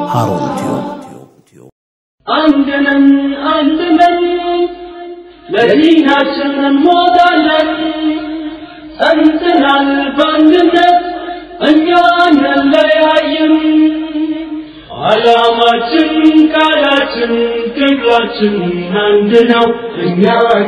ሃሩን ቲዩብ አንድነን አንድነን ለዲናችን እንሞታለን ጸንተናል በአንድነት እኛ አንለያይም ዓላማችን ቃላችን ትግላችን አንድ ነው እኛ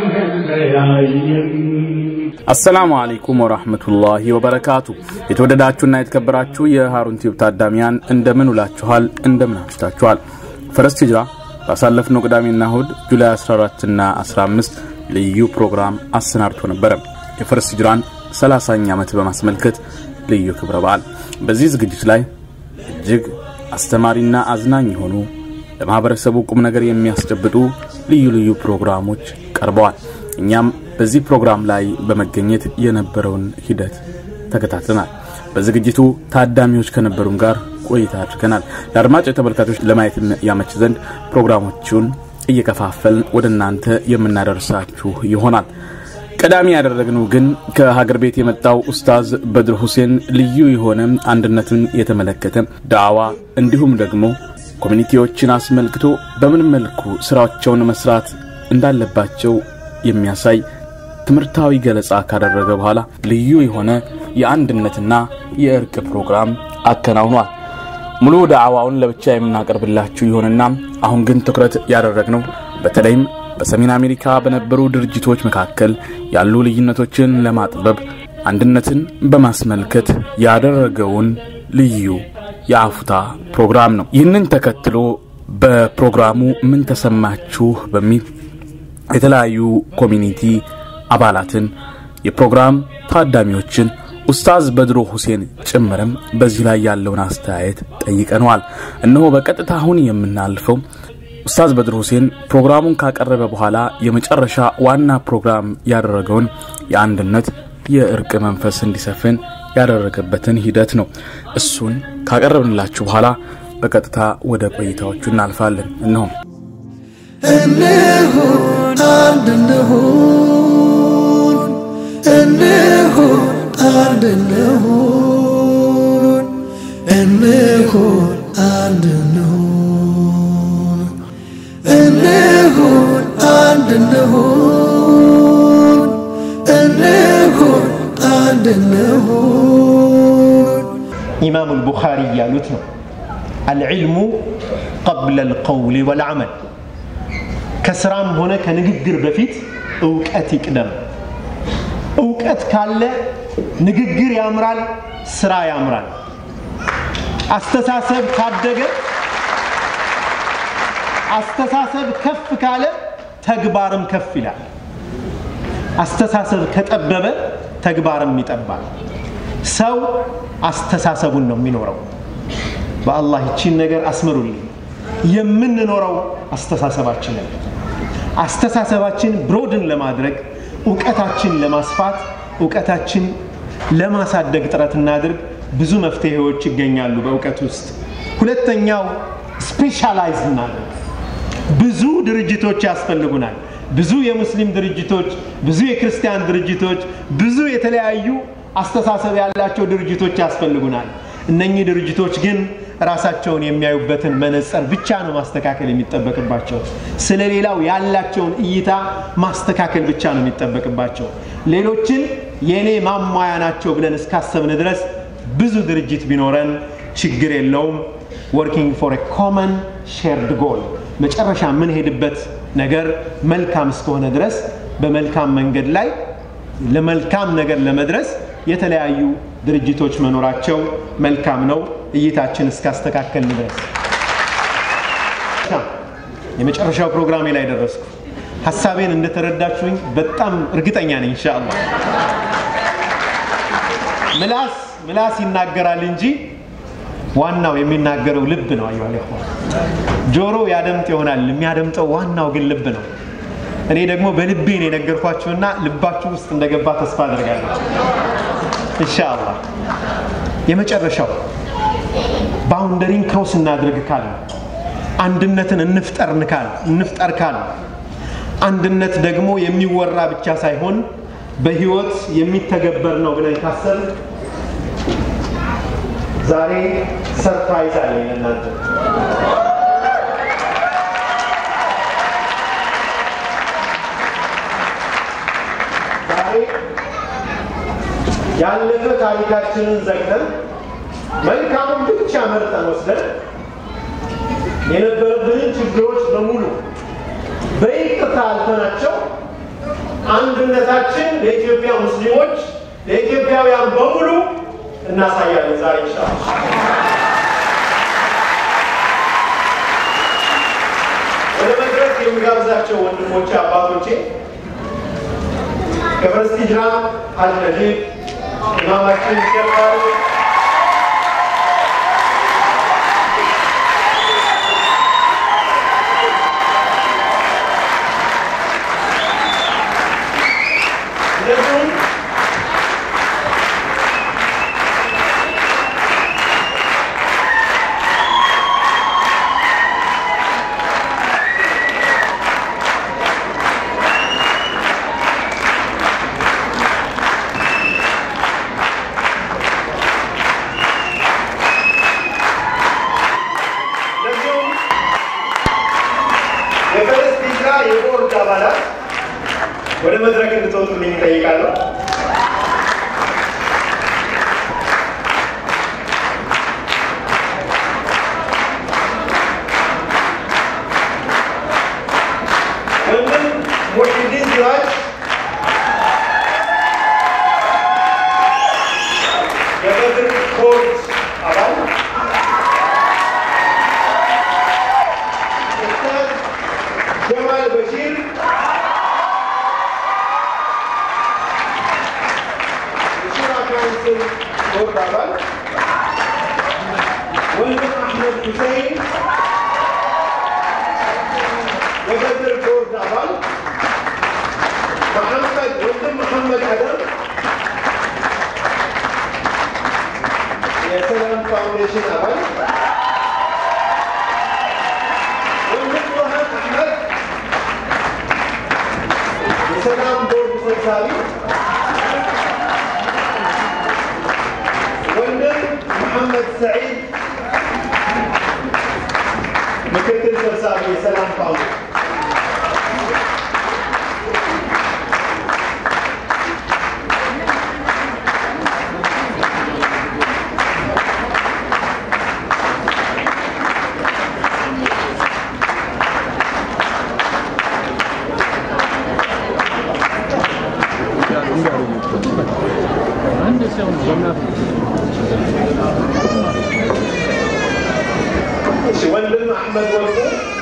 አንለያይም አሰላሙ አለይኩም ወራህመቱላሂ ወበረካቱ። የተወደዳችሁና የተከበራችሁ የሃሩን ቲዩብ ታዳሚያን እንደምን ውላችኋል? እንደምን አምሽታችኋል? ፈረስት ሂጅራ ባሳለፍነው ቅዳሜና እሁድ ጁላይ 14 እና 15 ልዩ ፕሮግራም አሰናድቶ ነበረ። የፈረስት ሂጅራን 30ኛ ዓመት በማስመልከት ልዩ ክብረ በዓል። በዚህ ዝግጅት ላይ እጅግ አስተማሪና አዝናኝ የሆኑ ለማህበረሰቡ ቁም ነገር የሚያስጨብጡ ልዩ ልዩ ፕሮግራሞች ቀርበዋል። እኛም በዚህ ፕሮግራም ላይ በመገኘት የነበረውን ሂደት ተከታትለናል። በዝግጅቱ ታዳሚዎች ከነበሩን ጋር ቆይታ አድርገናል። ለአድማጭ ተመልካቾች ለማየት ያመች ዘንድ ፕሮግራሞቹን እየከፋፈልን ወደ እናንተ የምናደርሳችሁ ይሆናል። ቀዳሚ ያደረግነው ግን ከሀገር ቤት የመጣው ኡስታዝ በድር ሁሴን ልዩ የሆነ አንድነትን የተመለከተ ዳዋ እንዲሁም ደግሞ ኮሚኒቲዎችን አስመልክቶ በምን መልኩ ስራቸውን መስራት እንዳለባቸው የሚያሳይ ትምህርታዊ ገለጻ ካደረገ በኋላ ልዩ የሆነ የአንድነትና የእርቅ ፕሮግራም አከናውኗል። ሙሉ ዳዕዋውን ለብቻ የምናቀርብላችሁ ይሆንና አሁን ግን ትኩረት ያደረግነው በተለይም በሰሜን አሜሪካ በነበሩ ድርጅቶች መካከል ያሉ ልዩነቶችን ለማጥበብ አንድነትን በማስመልከት ያደረገውን ልዩ የአፉታ ፕሮግራም ነው። ይህንን ተከትሎ በፕሮግራሙ ምን ተሰማችሁ በሚል የተለያዩ ኮሚኒቲ አባላትን የፕሮግራም ታዳሚዎችን ኡስታዝ በድሮ ሁሴን ጭምርም በዚህ ላይ ያለውን አስተያየት ጠይቀነዋል። እነሆ በቀጥታ አሁን የምናልፈው ኡስታዝ በድር ሁሴን ፕሮግራሙን ካቀረበ በኋላ የመጨረሻ ዋና ፕሮግራም ያደረገውን የአንድነት የእርቅ መንፈስ እንዲሰፍን ያደረገበትን ሂደት ነው። እሱን ካቀረብንላችሁ በኋላ በቀጥታ ወደ ቆይታዎቹ እናልፋለን። እነሆ እንሁን አንድ እንሁን እንሁን አንድ እንሁን እንሁን አንድ እንሁን እንሁን አንድ እንሁን እንሁን አንድ እንሁን ኢማሙ አልቡኻሪ እያሉት ነው አልዕልሙ ቀብለ አልቀውል ወልዓመል ከስራም ሆነ ከንግግር በፊት እውቀት ይቅደም እውቀት ካለ ንግግር ያምራል ስራ ያምራል አስተሳሰብ ካደገ አስተሳሰብ ከፍ ካለ ተግባርም ከፍ ይላል አስተሳሰብ ከጠበበ ተግባርም ይጠባል ሰው አስተሳሰቡን ነው የሚኖረው በአላህ ይቺን ነገር አስምሩልኝ የምንኖረው አስተሳሰባችንን አስተሳሰባችን ብሮድን ለማድረግ እውቀታችን ለማስፋት እውቀታችን ለማሳደግ ጥረት እናድርግ ብዙ መፍትሄዎች ይገኛሉ በእውቀት ውስጥ ሁለተኛው ስፔሻላይዝ እናድርግ ብዙ ድርጅቶች ያስፈልጉናል ብዙ የሙስሊም ድርጅቶች ብዙ የክርስቲያን ድርጅቶች ብዙ የተለያዩ አስተሳሰብ ያላቸው ድርጅቶች ያስፈልጉናል እነኚህ ድርጅቶች ግን ራሳቸውን የሚያዩበትን መነጽር ብቻ ነው ማስተካከል የሚጠበቅባቸው ስለ ሌላው ያላቸውን እይታ ማስተካከል ብቻ ነው የሚጠበቅባቸው ሌሎችን የእኔ ማሟያ ናቸው ብለን እስካሰብን ድረስ ብዙ ድርጅት ቢኖረን ችግር የለውም ወርኪንግ ፎር ኮመን ሼርድ ጎል መጨረሻ የምንሄድበት ነገር መልካም እስከሆነ ድረስ በመልካም መንገድ ላይ ለመልካም ነገር ለመድረስ የተለያዩ ድርጅቶች መኖራቸው መልካም ነው እይታችን እስካስተካከልን ድረስ የመጨረሻው ፕሮግራሜ ላይ ደረስኩ ሀሳቤን እንደተረዳችሁኝ በጣም እርግጠኛ ነኝ እንሻአላ ምላስ ምላስ ይናገራል እንጂ ዋናው የሚናገረው ልብ ነው አዩ ጆሮ ያደምጥ ይሆናል የሚያደምጠው ዋናው ግን ልብ ነው እኔ ደግሞ በልቤ ነው የነገርኳችሁና ልባችሁ ውስጥ እንደገባ ተስፋ አድርጋለሁ ኢንሻአላ የመጨረሻው ባውንደሪን ክሮስ እናድርግ ካል አንድነትን እንፍጠር ካል እንፍጠር ካል አንድነት ደግሞ የሚወራ ብቻ ሳይሆን በህይወት የሚተገበር ነው ብለን ካሰብ ዛሬ ሰርፕራይዝ አለኝ ለእናንተ። ዛሬ ያለፈ ታሪካችንን ዘግተን መልካሙን ብቻ መርጠን ወስደን የነበረብንን ችግሮች በሙሉ በይቅርታ አልፈናቸው አንድነታችን ለኢትዮጵያ ሙስሊሞች ለኢትዮጵያውያን በሙሉ እናሳያለን ዛሬ ኢንሻአላህ። ወደ መድረክ የሚጋብዛቸው ወንድሞቼ አባቶቼ ከፈረስቲ ጅራ ሀጅ ነጂብ ኢማማችን ይገባሉ። እንደዚሁም እንደዚሁም የፈረስቲ ጅራ የቦርድ አባላት ወደ መድረክ እንድትወጡልኝ እጠይቃለሁ። ወንድም ሙሒዲን ሲራጅ የበድር ቦርድ አባል፣ ኡስታዝ ጀማል በሺር የሹራ ካውንስል ቦርድ አባል፣ ወንድም አሕመድ ሁሴይን የበድር ቦርድ አባል፣ መሐመድ ወንድም መሐመድ አደም የሰላም ፋውንዴሽን አባል፣ ወንድም ሮሃን አሕመድ የሰላም ቦርድ ሰብሳቢ ወንድም መሐመድ ሰዒድ ምክትል ሰብሳቢ የሰላም ፋውንዴሽን እሺ ወንድም አሕመድ ወርቁ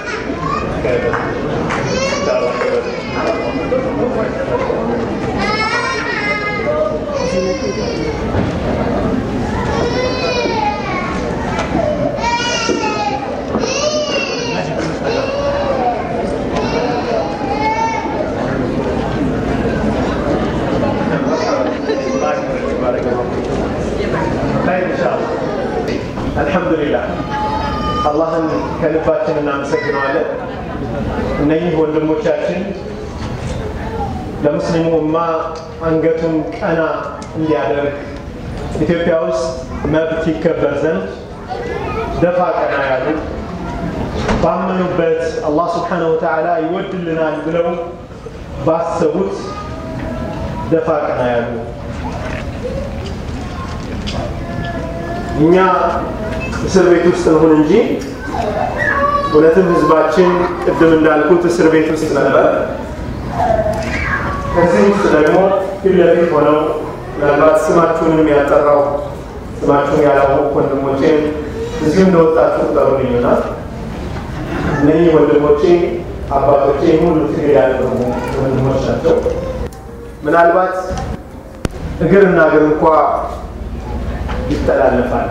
አልሐምዱሊላህ አላህን ከልባችን እናመሰግነዋለን። እነኚህ ወንድሞቻችን ለሙስሊሙ እማ አንገቱን ቀና እንዲያደርግ ኢትዮጵያ ውስጥ መብት ይከበር ዘንድ ደፋ ቀና ያሉ ባመኑበት አላህ ስብሓነሁ ወተዓላ ይወድልናል ብለው ባሰቡት ደፋ ቀና ያሉ እኛ እስር ቤት ውስጥ እንሁን እንጂ እውነትም ህዝባችን ቅድም እንዳልኩት እስር ቤት ውስጥ ነበር። ከዚህ ውስጥ ደግሞ ፊት ለፊት ሆነው ምናልባት ስማችሁንም ያልጠራው ስማችሁን ያላወቁ ወንድሞቼን እዚሁ እንደወጣችሁ ቁጠሩልኝና እነዚህ ወንድሞቼ አባቶቼ ሁሉ ትግል ያደረጉ ወንድሞች ናቸው። ምናልባት እግርና እግር እንኳ ይተላለፋል።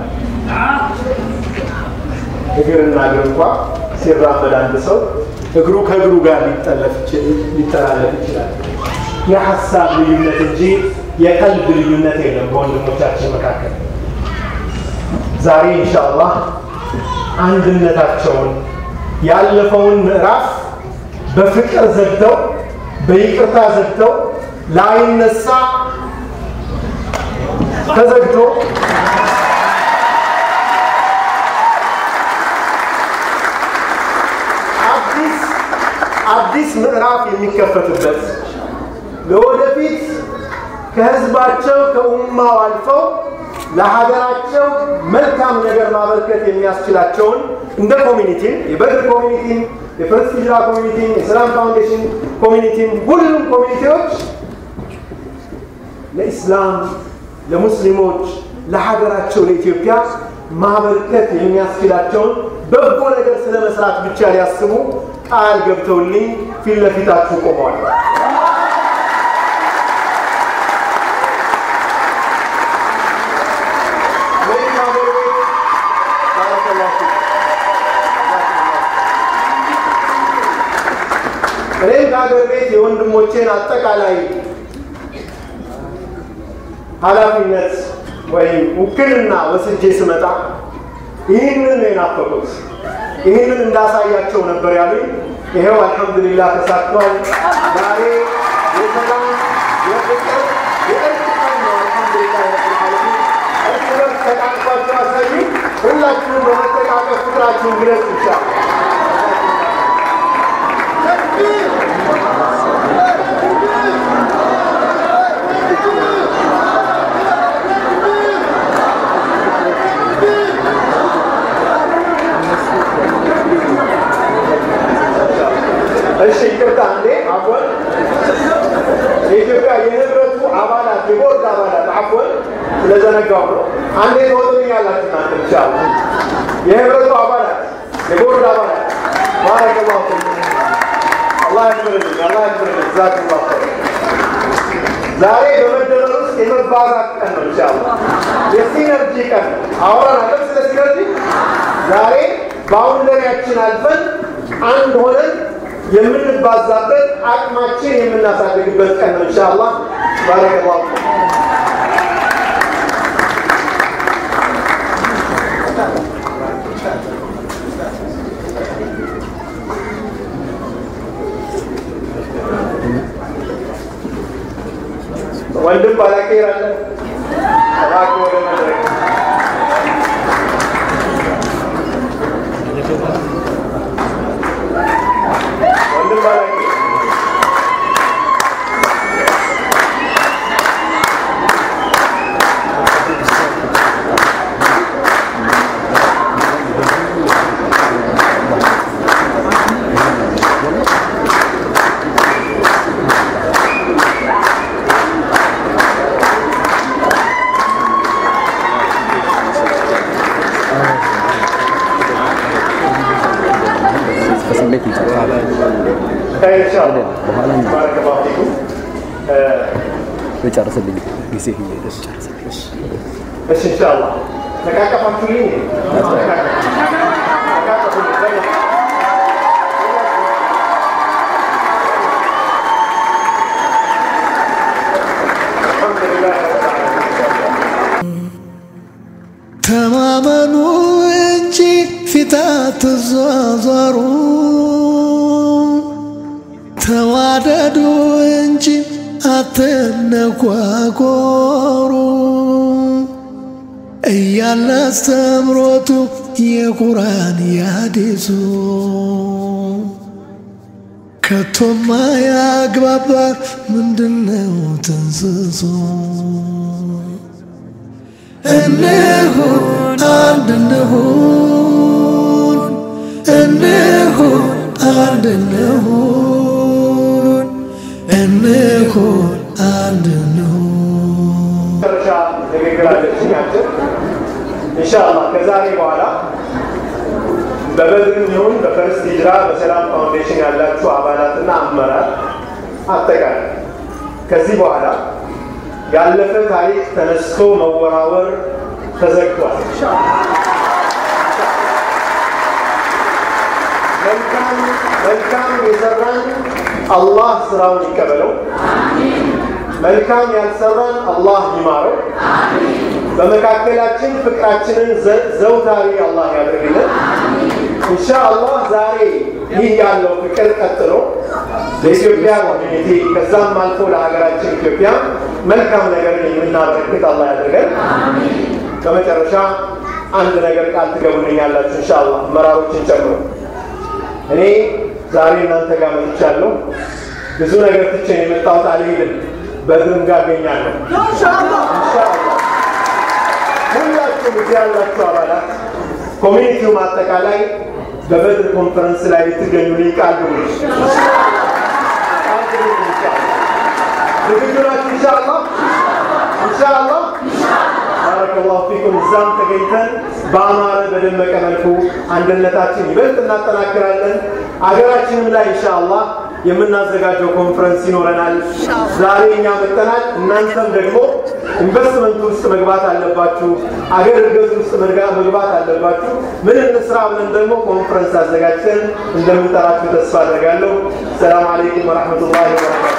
እግርና እግር እንኳ ሲራመድ አንድ ሰው እግሩ ከእግሩ ጋር ሊጠለፍ ሊተላለፍ ይችላል። የሀሳብ ልዩነት እንጂ የቀልብ ልዩነት የለም በወንድሞቻችን መካከል። ዛሬ ኢንሻአላህ አንድነታቸውን ያለፈውን ምዕራፍ በፍቅር ዘግተው በይቅርታ ዘግተው ላይነሳ ተዘግቶ አዲስ ምዕራፍ የሚከፈትበት ለወደፊት ከህዝባቸው ከኡማው አልፈው ለሀገራቸው መልካም ነገር ማበርከት የሚያስችላቸውን እንደ ኮሚኒቲም የበድር ኮሚኒቲም የፈርስት ሂጅራ ኮሚኒቲም የሰላም ፋውንዴሽን ኮሚኒቲም ሁሉም ኮሚኒቲዎች ለኢስላም ለሙስሊሞች ለሀገራቸው ለኢትዮጵያ ማበርከት የሚያስችላቸውን በጎ ነገር ስለ መስራት ብቻ ሊያስቡ ቃል ገብተውልኝ ፊት ለፊታችሁ ቆመዋል። እኔም ከሀገር ቤት የወንድሞቼን አጠቃላይ ኃላፊነት ወይም ውክልና ወስጄ ስመጣ ይህንን ነው የናፈቁት። ይህንን እንዳሳያቸው ነበር ያሉኝ። ይኸው አልሐምዱሊላህ ተሳክቷል። ዛሬ የሰላም የፍቅር የእርቅ ቀን ነው። አልሐምዱሊላህ ረብል ዓለሚን። እርስ በርስ ተቃቅፋችሁ አሳዩ። ሁላችሁም በመጠቃቀፍ ፍቅራችሁን ግለጽ ይቻላል። እሺ ይቅርታ እንዴ አፎን የኢትዮጵያ የህብረቱ አባላት የቦርድ አባላት አፎን ስለዘነጋው ነው። አንዴ ተወጡኛላችሁ እናንተ ብቻ የህብረቱ አባላት የቦርድ አባላት ባረከላሁ አላህ ያክብርልኝ፣ አላህ ያክብርልኝ። ጀዛኩሙላህ ኸይር። ዛሬ በመደመር ውስጥ የመባዛት ቀን ነው። ኢንሻአላህ የሲነርጂ ቀን ነው። አወራናለን ስለ ሲነርጂ። ዛሬ ባውንደሪያችን አልፈን አንድ ሆነን የምንባዛበት አቅማችን የምናሳድግበት ቀን ነው። ኢንሻአላህ ባረከላሁ ወንድም ባላቄር አለ እባክህ ወደ መድረክ ወንድም ባላቄር በስሜት ይጨርሳል። ኢንሻአላህ ባረከላሁ ፊኩም የጨርስልኝ ጊዜ ሄደ ጨርስልኝ። እሺ ኢንሻአላህ ተቃቀፋችሁልኝ ተቃቀፉልኝ አልሐምዱሊላህ ረብል ዓለሚን ተማመኑ እንጂ ፊት አትዟዟሩ፣ ተዋደዱ እንጂ አትነጓጎሩ እያለ አስተምሮቱ የቁርአን ያዲሱ ከቶማ ያግባባ ምንድነው ትንስሱ እንሁን አንድ እንሁን እንሁን አንድ እንሁን እንሁን አንድ እንሁን መጨረሻ ንግግር አለችኝ አጭር ኢንሻአላህ ከዛሬ በኋላ በበድርም ይሁን በፈርስት ሂጅራ በሰላም ፋውንዴሽን ያላችሁ አባላትና አመራር አጠቃላይ ከዚህ በኋላ ያለፈ ታሪክ ተነስቶ መወራወር ተዘግቷል። መልካም መልካም የሰራን አላህ ስራውን ይቀበለው። መልካም ያልሰራን አላህ ይማረው። በመካከላችን ፍቅራችንን ዘ- ዘውታሪ አላህ ያደርግልን። ኢንሻአላህ ዛሬ ይህ ያለው ፍቅር ቀጥሎ ለኢትዮጵያ ኮሚኒቲ ከዛም አልፎ ለሀገራችን ኢትዮጵያ መልካም ነገርን የምናበረክት አላህ ያደርገን። በመጨረሻ አንድ ነገር ቃል ትገቡልኛላችሁ ኢንሻአላህ መራሮችን ጨምሮ እኔ ዛሬ እናንተ ጋር መጥቻለሁ። ብዙ ነገር ትቼ ነው የመጣሁት። አልሄድም። በድርም ጋር አገኛለሁ ኢንሻአላህ። ሁላችሁም እዚህ ያላችሁ አባላት ኮሚኒቲውም አጠቃላይ በበድር ኮንፈረንስ ላይ ልትገኙ ልኝ ቃል ግቡ። ቃል ግቡ ኢንሻአላህ። ዝግጁ ናችሁ? ኢንሻአላህ ኢንሻአላህ ባረከላሁ ፊኩም። እዛም ተገኝተን በአማረ በደመቀ መልኩ አንድነታችን ይበልጥ እናጠናክራለን። አገራችንም ላይ ኢንሻአላህ የምናዘጋጀው ኮንፈረንስ ይኖረናል። ዛሬ እኛ መጥተናል። እናንተም ደግሞ ኢንቨስትመንት ውስጥ መግባት አለባችሁ። አገር እድገት ውስጥ መግባ- መግባት አለባችሁ። ምን እንስራ ብለን ደግሞ ኮንፈረንስ አዘጋጅተን እንደምንጠራችሁ ተስፋ አድርጋለሁ። ሰላም አለይኩም ወረሕመቱላሂ ወበረካቱ።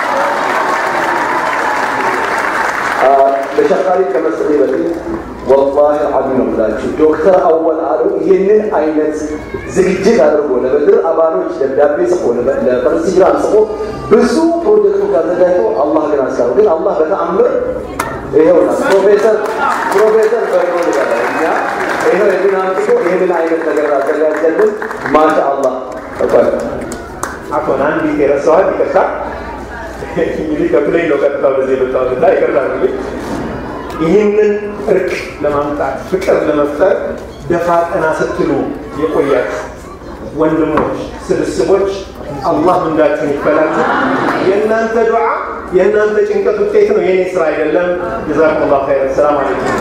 ለሸካሪ ከመስጠቴ በፊት ወላሂ አልዓዚም ነው ብላችሁ ዶክተር አወል አሉ ይህንን አይነት ዝግጅት አድርጎ ለበድር አባሎች ደብዳቤ ጽፎ ለበ- ለፈረስ ሂጅራን ጽፎ ብዙ ፕሮጀክቶች አዘጋጅቶ አላህ ግን አስካሩ ግን አላህ በተአምር ይኸውና ፕሮፌሰር ፕሮፌሰር በድሮ ይባላል እኛ ይኸው የድን አንስቶ ይህንን አይነት ነገር አዘጋጀልን ማሻ አላህ ተባለ አሁን አንዲት የረሳኋት ይቅርታ። እንግዲህ ከፕሌን ነው ቀጥታ ወደዚህ የመጣሁት እና ይቅርታ እንግዲህ ይህንን እርቅ ለማምጣት ፍቅር ለመፍጠር ደፋ ቀና ስትሉ የቆያችሁ ወንድሞች፣ ስብስቦች አላህ ምንዳችሁን ይክፈላችሁ። የእናንተ ዱዓ የእናንተ ጭንቀት ውጤት ነው፣ የኔ ስራ አይደለም። ጀዛኩሙላሁ ኸይረን። ሰላም አለይኩም።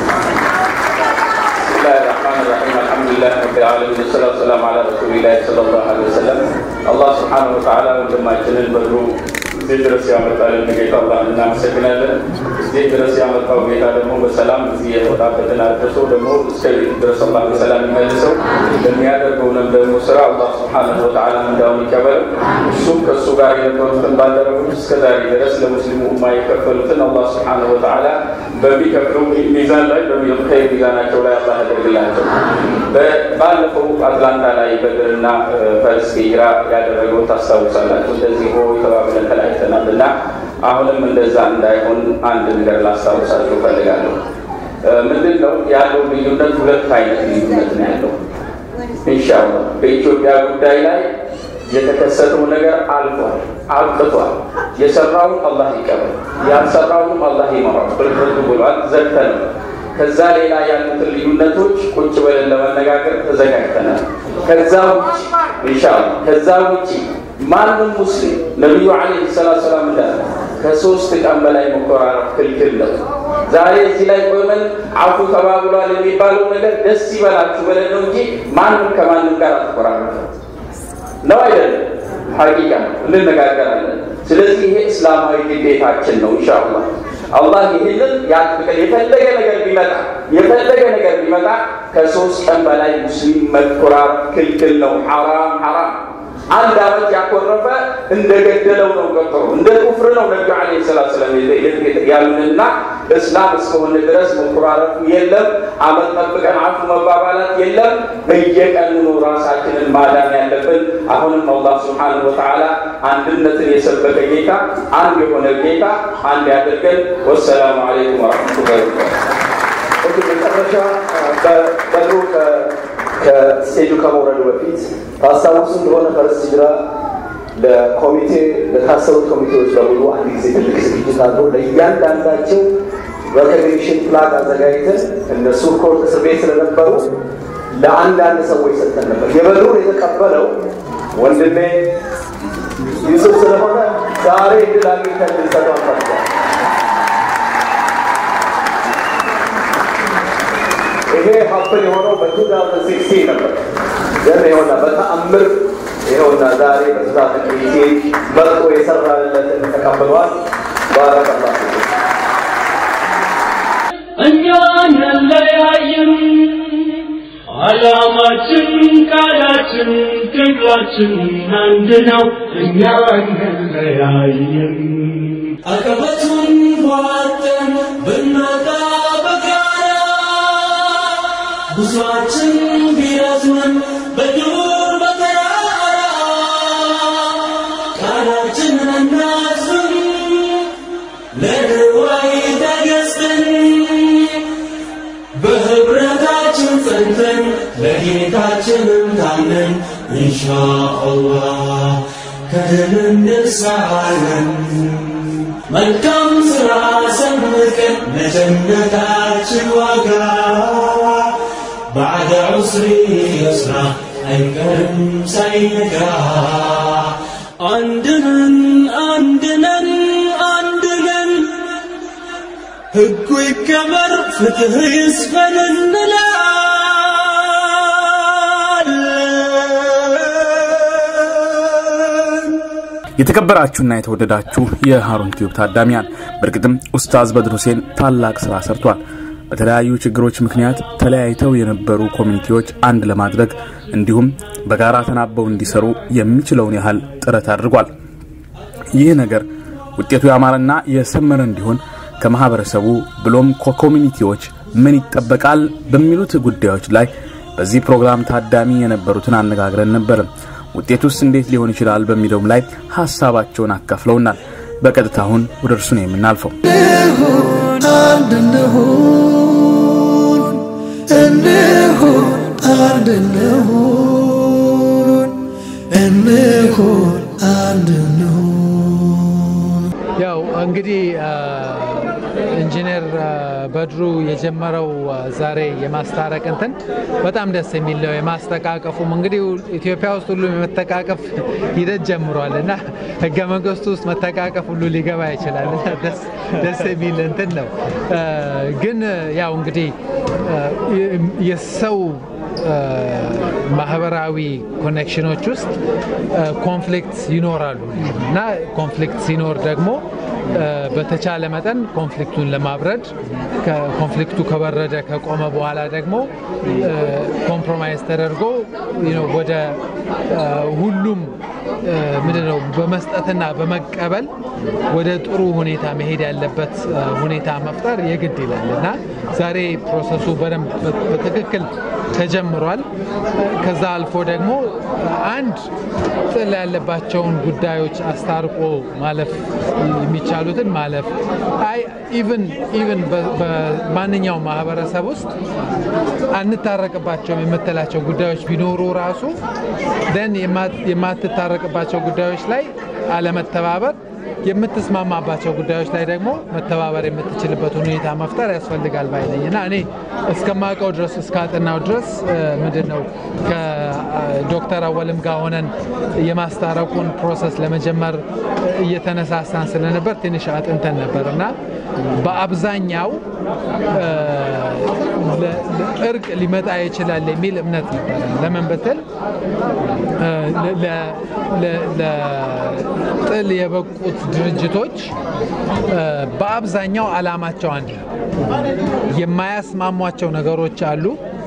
بسم الله الرحمن الرحيم الحمد لله رب العالمين والصلاة والسلام على رسول الله صلى الله عليه وسلم الله سبحانه وتعالى ወንድማችንን በድሩ እዚህ ድረስ ያመጣልን ጌታ አላህ እናመሰግናለን። እዚህ ድረስ ያመጣው ጌታ ደግሞ በሰላም እዚህ የወጣበትን አድርሶ ደግሞ እስከ ቤት ድረስ አላህ በሰላም ይመልሰው። ለሚያደርገውንም ደግሞ ስራ አላህ ስብሓነሁ ወተዓላ እንዳውን ይቀበለው። እሱም ከእሱ ጋር የነበሩትን ባልደረቦች እስከ ዛሬ ድረስ ለሙስሊሙ ኡማ የከፈሉትን አላህ ስብሓነሁ ወተዓላ በሚከፍለው ሚዛን ላይ በሚኸይር ሚዛናቸው ላይ አላህ ያደርግላቸው። በ- ባለፈው አትላንታ ላይ በድርና እ፣ ፈረስ ሂጅራ ያደረገው ታስታውሳላችሁ። እንደዚህ ሆ ተባብለን ተለያይተናል እና አሁንም እንደዛ እንዳይሆን አንድ ነገር ላስታውሳችሁ እፈልጋለሁ። እ፣ ምንድን ነው ያለው ልዩነት? ሁለት አይነት ልዩነት ነው ያለው። ኢንሻአላህ በኢትዮጵያ ጉዳይ ላይ የተከሰተው ነገር አልፏል፣ አብቅቷል። የሰራውን አላህ ይቀበል፣ ያልሰራውንም አላህ ይመራው። ፍርድ ብሏል፣ ዘግተናል። ከዛ ሌላ ያሉትን ልዩነቶች ቁጭ ብለን ለመነጋገር ተዘጋጅተናል። ከዛ ውጭ ኢንሻአላህ ከዛ ውጭ ማንም ሙስሊም ነቢዩ ዓለይሂ ሰላቱ ሰላም እንዳለ ከሶስት ቀን በላይ መኮራረፍ ክልክል ነው። ዛሬ እዚህ ላይ ቆመን አፉ ተባብሏል የሚባለው ነገር ደስ ይበላችሁ ብለን ነው እንጂ ማንም ከማንም ጋር አትኮራረፍም። ነው አይደለም? ሐቂቃ ነው፣ እንነጋገራለን። ስለዚህ ይሄ እስላማዊ ግዴታችን ነው። ኢንሻአላህ አላህ ይህንን ያጥብቀን። የፈለገ ነገር ቢመጣ የፈለገ ነገር ቢመጣ ከሶስት ቀን በላይ ሙስሊም መኮራረፍ ክልክል ነው። ሐራም ሐራም። አንድ አመት ያኮረፈ እንደ ገደለው ነው ቆጠሩ፣ እንደ ኩፍር ነው ነቢዩ ዓለይሂ ሰላቱ ሰላም ያሉንና እስላም እስከሆነ ድረስ መኮራረፉ የለም። አመት ጠብቀን አፉ መባባላት የለም። በየቀኑ ነው ራሳችንን ማዳን ያለብን። አሁንም አላህ ስብሓነሁ ወተዓላ አንድነትን የሰበከ ጌታ፣ አንድ የሆነ ጌታ አንድ ያድርገን። ወሰላሙ አለይኩም ወረሕመቱላሂ ወበረካቱህ። ኦኬ፣ መጨረሻ በድሮ ከስቴጁ ከመውረዱ በፊት ታስታውሱ እንደሆነ ፈረስ ሂጅራ ለኮሚቴ ለታሰሩት ኮሚቴዎች በሙሉ አንድ ጊዜ ትልቅ ዝግጅት አድርጎ ለእያንዳንዳቸው ሬኮግኒሽን ፕላክ አዘጋጅተን እነሱ ኮርት እስር ቤት ስለነበሩ ለአንዳንድ ሰዎች ሰጥተን ነበር። የበድሩን የተቀበለው ወንድሜ ዩሱፍ ስለሆነ ዛሬ እድል አግኝተን ልንሰጠው አንፈልጋል። ይሄ ሀፕን የሆነው በ2016 ነበር። ግን ይኸውና በተአምር ይኸውና ዛሬ በስራት ጊዜ መጥቶ የሰራለትን ተቀብሏል። ባረከላ እኛ አንለያይም፣ ዓላማችን፣ ቃላችን፣ ትግላችን አንድ ነው። እኛ አንለያይም። አቀበቱን ቧጠን ብንወጣ በጋራ ጉዟችን ቢረዝምም በዱር በተራራ ቃላችንን እናጽም ለድዋይ ተገዝተን በህብረታችን ጸንተን ለጌታችንም ታምነን ኢንሻአላህ ከድል እንሳለን መልካም ስራ ሰንቀን ለጀነታችን ዋጋ ባዕደ ዑስሪ የስራ አይቀርም ሳይነጋ አንድነን አንድነን አንድነን ሕጉ ይከበር ፍትህ ይስፈን እንላለን። የተከበራችሁና የተወደዳችሁ የሃሩን ቲዩብ ታዳሚያን በእርግጥም ኡስታዝ በድር ሁሴን ታላቅ ስራ ሰርቷል። በተለያዩ ችግሮች ምክንያት ተለያይተው የነበሩ ኮሚኒቲዎች አንድ ለማድረግ እንዲሁም በጋራ ተናበው እንዲሰሩ የሚችለውን ያህል ጥረት አድርጓል። ይህ ነገር ውጤቱ ያማረና የሰመረ እንዲሆን ከማህበረሰቡ ብሎም ከኮሚኒቲዎች ምን ይጠበቃል በሚሉት ጉዳዮች ላይ በዚህ ፕሮግራም ታዳሚ የነበሩትን አነጋግረን ነበር። ውጤቱስ እንዴት ሊሆን ይችላል በሚለውም ላይ ሀሳባቸውን አካፍለውናል። በቀጥታ አሁን ወደ እርሱ ነው የምናልፈው። አንድ እንሁን እንሁን አንድ እንሁን እንሁን አንድ እንሁን ያው እንግዲህ ኢንጂነር በድሩ የጀመረው ዛሬ የማስታረቅ እንትን በጣም ደስ የሚል ነው። የማስተቃቀፉም እንግዲህ ኢትዮጵያ ውስጥ ሁሉም የመተቃቀፍ ሂደት ጀምሯል እና ህገ መንግስቱ ውስጥ መተቃቀፍ ሁሉ ሊገባ ይችላል እና ደስ የሚል እንትን ነው። ግን ያው እንግዲህ የሰው ማህበራዊ ኮኔክሽኖች ውስጥ ኮንፍሊክት ይኖራሉ እና ኮንፍሊክት ሲኖር ደግሞ በተቻለ መጠን ኮንፍሊክቱን ለማብረድ ኮንፍሊክቱ ከበረደ ከቆመ በኋላ ደግሞ ኮምፕሮማይዝ ተደርጎ ወደ ሁሉም ምንድነው በመስጠትና በመቀበል ወደ ጥሩ ሁኔታ መሄድ ያለበት ሁኔታ መፍጠር የግድ ይላል እና ዛሬ ፕሮሰሱ በደንብ በትክክል ተጀምሯል። ከዛ አልፎ ደግሞ አንድ ጥል ያለባቸውን ጉዳዮች አስታርቆ ማለፍ የሚቻሉትን ማለፍ አይ ኢቭን ኢቭን በማንኛውም ማህበረሰብ ውስጥ አንታረቅባቸውም የምትላቸው ጉዳዮች ቢኖሩ ራሱ ደን የማትታረቅባቸው ጉዳዮች ላይ አለመተባበር የምትስማማባቸው ጉዳዮች ላይ ደግሞ መተባበር የምትችልበት ሁኔታ መፍጠር ያስፈልጋል ባይ ነኝ እና እኔ እስከማውቀው ድረስ እስካጠናው ድረስ ምንድን ነው ከዶክተር አወልም ጋር ሆነን የማስታረቁን ፕሮሰስ ለመጀመር እየተነሳሳን ስለነበር ትንሽ አጥንተን ነበር እና በአብዛኛው እርቅ ሊመጣ ይችላል የሚል እምነት ነበረ። ለምን ብትል ለጥል የበቁት ድርጅቶች በአብዛኛው አላማቸው አንድ ነው። የማያስማሟቸው ነገሮች አሉ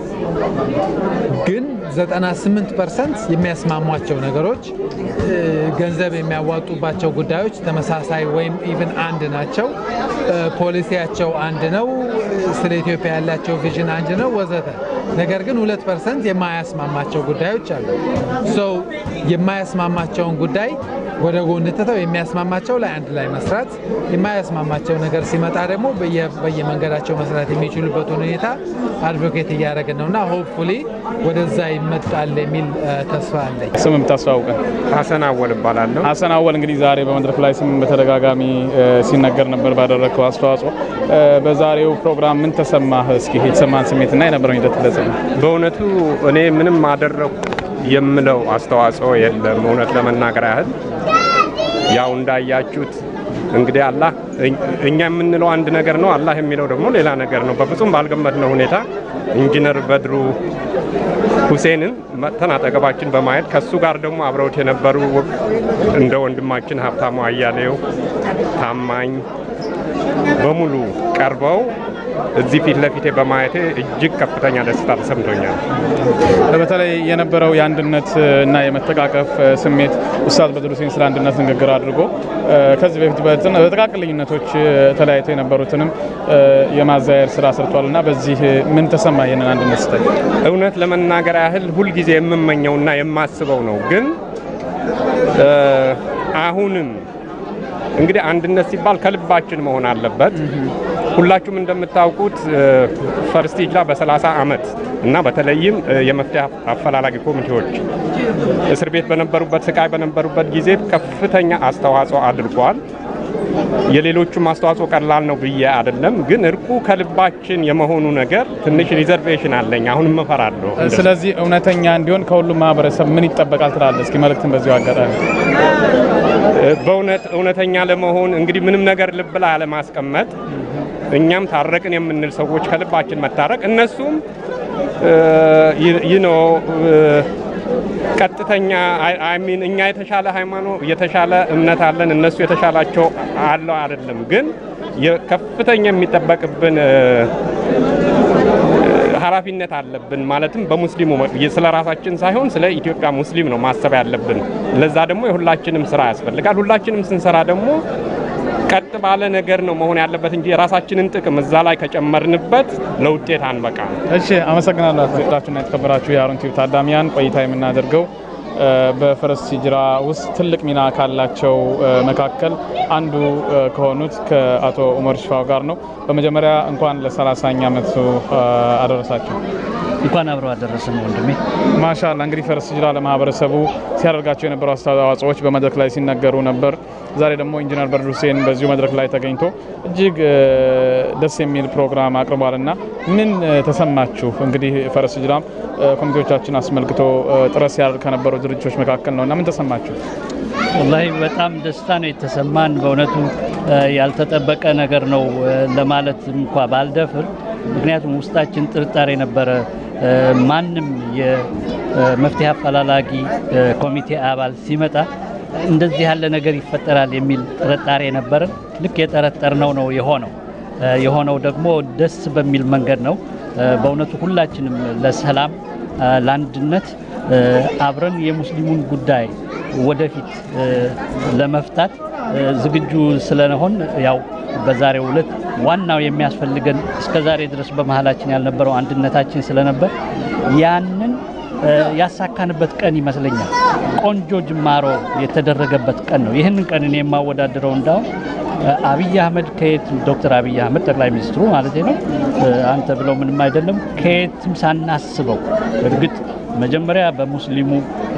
ግን 98 ፐርሰንት የሚያስማሟቸው ነገሮች ገንዘብ የሚያዋጡባቸው ጉዳዮች ተመሳሳይ ወይም ኢቭን አንድ ናቸው። ፖሊሲያቸው አንድ ነው። ስለ ኢትዮጵያ ያላቸው ቪዥን አንድ ነው ወዘተ። ነገር ግን ሁለት ፐርሰንት የማያስማማቸው ጉዳዮች አሉ። ሰው የማያስማማቸውን ጉዳይ ወደ ጎን ትተው የሚያስማማቸው ላይ አንድ ላይ መስራት፣ የማያስማማቸው ነገር ሲመጣ ደግሞ በየመንገዳቸው መስራት የሚችሉበት ሁኔታ አድቮኬት እያደረግን ነው እና ሆፕፉሊ ወደዛ ይመጣል የሚል ተስፋ አለኝ። ስም የምታስተዋውቀን? ሀሰን አወል እባላለሁ። ሀሰን አወል፣ እንግዲህ ዛሬ በመድረክ ላይ ስም በተደጋጋሚ ሲነገር ነበር ባደረግከው አስተዋጽኦ። በዛሬው ፕሮግራም ምን ተሰማህ? እስኪ የተሰማን ስሜትና የነበረው ሂደት ግለጽልን። በእውነቱ እኔ ምንም አደረግኩ የምለው አስተዋጽኦ የለም። እውነት ለመናገር ያህል ያው እንዳያችሁት እንግዲህ አላህ እኛ የምንለው አንድ ነገር ነው፣ አላህ የሚለው ደግሞ ሌላ ነገር ነው። በፍጹም ባልገመትነው ሁኔታ ኢንጂነር በድሩ ሁሴንን መጥተን አጠገባችን በማየት ከሱ ጋር ደግሞ አብረውት የነበሩ እንደ ወንድማችን ሀብታሙ አያሌው፣ ታማኝ በሙሉ ቀርበው እዚህ ፊት ለፊቴ በማየቴ እጅግ ከፍተኛ ደስታ ተሰምቶኛል። በተለይ የነበረው የአንድነት እና የመተቃቀፍ ስሜት ኡስታዝ በድሩ ሁሴን ስለ አንድነት ንግግር አድርጎ ከዚህ በፊት በጥቃቅን ልዩነቶች ተለያይተው የነበሩትንም የማዛየር ስራ ሰርቷል እና በዚህ ምን ተሰማ? ይህንን አንድነት ስታይ እውነት ለመናገር ያህል ሁልጊዜ የምመኘውና የማስበው ነው። ግን አሁንም እንግዲህ አንድነት ሲባል ከልባችን መሆን አለበት። ሁላችሁም እንደምታውቁት ፈርስት ሂጅራ በ30 ዓመት እና በተለይም የመፍትሄ አፈላላጊ ኮሚቴዎች እስር ቤት በነበሩበት ስቃይ በነበሩበት ጊዜ ከፍተኛ አስተዋጽኦ አድርጓል። የሌሎቹም አስተዋጽኦ ቀላል ነው ብዬ አይደለም፣ ግን እርቁ ከልባችን የመሆኑ ነገር ትንሽ ሪዘርቬሽን አለኝ። አሁንም እፈራለሁ። ስለዚህ እውነተኛ እንዲሆን ከሁሉም ማህበረሰብ ምን ይጠበቃል ትላለህ? እስኪ መልእክትን በዚሁ አጋጣሚ በእውነት እውነተኛ ለመሆን እንግዲህ ምንም ነገር ልብ ላይ አለማስቀመጥ፣ እኛም ታረቅን የምንል ሰዎች ከልባችን መታረቅ፣ እነሱም ይህ ነው ቀጥተኛ አይሚን እኛ የተሻለ ሃይማኖት የተሻለ እምነት አለን፣ እነሱ የተሻላቸው አለው አይደለም። ግን ከፍተኛ የሚጠበቅብን ኃላፊነት አለብን። ማለትም በሙስሊሙ ስለ ራሳችን ሳይሆን ስለ ኢትዮጵያ ሙስሊም ነው ማሰብ ያለብን። ለዛ ደግሞ የሁላችንም ስራ ያስፈልጋል። ሁላችንም ስንሰራ ደግሞ ቀጥ ባለ ነገር ነው መሆን ያለበት እንጂ የራሳችንን ጥቅም እዛ ላይ ከጨመርንበት ለውጤት አንበቃ። እሺ፣ አመሰግናለሁ። አቶችና የተከበራችሁ የሀሩን ቲዩብ ታዳሚያን ቆይታ የምናደርገው በፈረስ ሂጅራ ውስጥ ትልቅ ሚና ካላቸው መካከል አንዱ ከሆኑት ከአቶ ኡመር ሽፋው ጋር ነው። በመጀመሪያ እንኳን ለሰላሳኛ ዓመቱ አደረሳቸው። እንኳን አብረው አደረሰን ወንድሜ። ማሻላ እንግዲህ ፈረስ ሂጅራ ለማህበረሰቡ ሲያደርጋቸው የነበሩ አስተዋጽኦዎች በመድረክ ላይ ሲነገሩ ነበር። ዛሬ ደግሞ ኢንጂነር በድሩ ሁሴን በዚሁ መድረክ ላይ ተገኝቶ እጅግ ደስ የሚል ፕሮግራም አቅርቧል እና ምን ተሰማችሁ? እንግዲህ ፈረስ ሂጅራም ኮሚቴዎቻችን አስመልክቶ ጥረት ሲያደርግ ከነበሩ ድርጅቶች መካከል ነው እና ምን ተሰማችሁ? ወላሂ በጣም ደስታ ነው የተሰማን። በእውነቱ ያልተጠበቀ ነገር ነው ለማለት እንኳ ባልደፍር፣ ምክንያቱም ውስጣችን ጥርጣሬ ነበረ። ማንም የመፍትሄ አፈላላጊ ኮሚቴ አባል ሲመጣ እንደዚህ ያለ ነገር ይፈጠራል የሚል ጥርጣሬ ነበረን። ልክ የጠረጠርነው ነው የሆነው። የሆነው ደግሞ ደስ በሚል መንገድ ነው። በእውነቱ ሁላችንም ለሰላም ለአንድነት አብረን የሙስሊሙን ጉዳይ ወደፊት ለመፍታት ዝግጁ ስለሆን ያው በዛሬው ዕለት ዋናው የሚያስፈልገን እስከ ዛሬ ድረስ በመሀላችን ያልነበረው አንድነታችን ስለነበር ያንን ያሳካንበት ቀን ይመስለኛል። ቆንጆ ጅማሮ የተደረገበት ቀን ነው። ይህንን ቀን እኔ የማወዳደረው እንዳውም አብይ አህመድ ከየት ዶክተር አብይ አህመድ ጠቅላይ ሚኒስትሩ ማለት ነው አንተ ብለው ምንም አይደለም ከየትም ሳናስበው እርግጥ መጀመሪያ በሙስሊሙ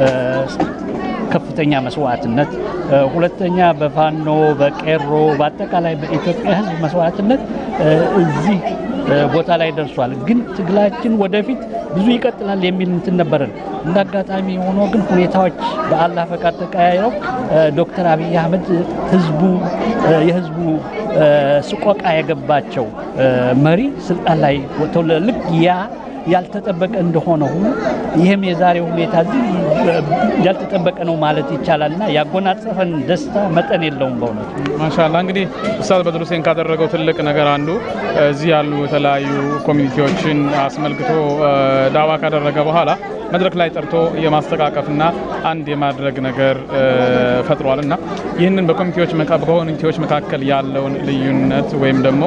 ከፍተኛ መስዋዕትነት፣ ሁለተኛ በፋኖ በቄሮ በአጠቃላይ በኢትዮጵያ ሕዝብ መስዋዕትነት እዚህ ቦታ ላይ ደርሷል። ግን ትግላችን ወደፊት ብዙ ይቀጥላል የሚል እንትን ነበረን። እንደ አጋጣሚ ሆኖ ግን ሁኔታዎች በአላህ ፈቃድ ተቀያይረው ዶክተር አብይ አህመድ ህዝቡ የህዝቡ ስቆቃ የገባቸው መሪ ስልጣን ላይ ወጥተው ልክ ያ ያልተጠበቀ እንደሆነ ሁሉ ይህም የዛሬው ሁኔታ እዚህ ያልተጠበቀ ነው ማለት ይቻላል እና ያጎናጸፈን ደስታ መጠን የለውም በእውነቱ። ማሻላ እንግዲህ ኡስታዝ በድሩ ሁሴን ካደረገው ትልቅ ነገር አንዱ እዚህ ያሉ የተለያዩ ኮሚኒቲዎችን አስመልክቶ ዳዋ ካደረገ በኋላ መድረክ ላይ ጠርቶ የማስተቃቀፍና አንድ የማድረግ ነገር ፈጥሯል እና ይህንን በኮሚቴዎች በኮሚኒቲዎች መካከል ያለውን ልዩነት ወይም ደግሞ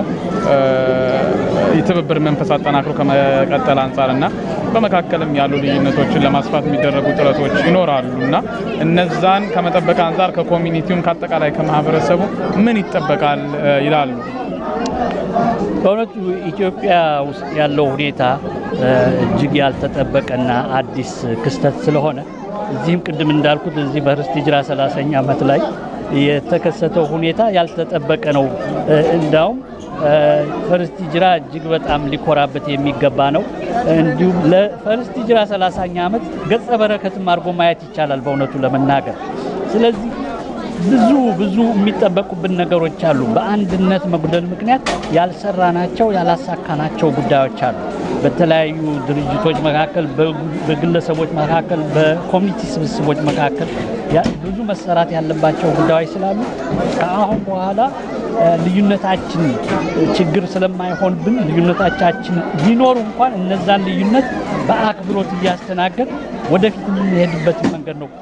የትብብር መንፈስ አጠናክሮ ከመቀጠል አንጻርና በመካከልም ያሉ ልዩነቶችን ለማስፋት የሚደረጉ ጥረቶች ይኖራሉ እና እነዛን ከመጠበቅ አንጻር ከኮሚኒቲውም ከአጠቃላይ ከማህበረሰቡ ምን ይጠበቃል ይላሉ? በእውነቱ ኢትዮጵያ ውስጥ ያለው ሁኔታ እጅግ ያልተጠበቀና አዲስ ክስተት ስለሆነ እዚህም ቅድም እንዳልኩት እዚህ በፈረስ ሂጅራ 30ኛ ዓመት ላይ የተከሰተው ሁኔታ ያልተጠበቀ ነው። እንዳውም ፈረስ ሂጅራ እጅግ በጣም ሊኮራበት የሚገባ ነው። እንዲሁም ለፈረስ ሂጅራ 30ኛ ዓመት ገጸ በረከትም አድርጎ ማየት ይቻላል በእውነቱ ለመናገር ስለዚህ ብዙ ብዙ የሚጠበቁብን ነገሮች አሉ። በአንድነት መጉደል ምክንያት ያልሰራናቸው ያላሳካናቸው ጉዳዮች አሉ። በተለያዩ ድርጅቶች መካከል፣ በግለሰቦች መካከል፣ በኮሚኒቲ ስብስቦች መካከል ብዙ መሰራት ያለባቸው ጉዳዮች ስላሉ ከአሁን በኋላ ልዩነታችን ችግር ስለማይሆንብን ልዩነቶቻችን ቢኖሩ እንኳን እነዛን ልዩነት በአክብሮት እያስተናገድ ወደፊት የምንሄድበትን መንገድ ነው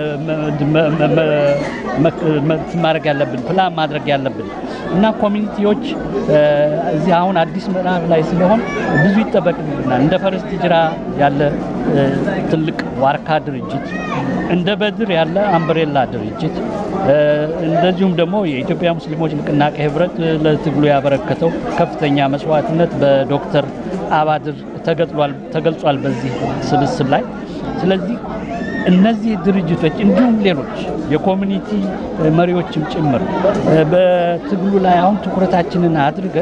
ማድረግ ያለብን ፕላን ማድረግ ያለብን እና ኮሚኒቲዎች እዚህ አሁን አዲስ ምዕራፍ ላይ ስለሆን ብዙ ይጠበቅብናል። እንደ ፈረስ ሂጅራ ያለ ትልቅ ዋርካ ድርጅት፣ እንደ በድር ያለ አምብሬላ ድርጅት እንደዚሁም ደግሞ የኢትዮጵያ ሙስሊሞች ንቅናቄ ንቅናቄ ህብረት ለትግሉ ያበረከተው ከፍተኛ መስዋዕትነት በዶክተር አባድር ተገልጿል በዚህ ስብስብ ላይ። ስለዚህ እነዚህ ድርጅቶች እንዲሁም ሌሎች የኮሚኒቲ መሪዎችም ጭምር በትግሉ ላይ አሁን ትኩረታችንን አድርገን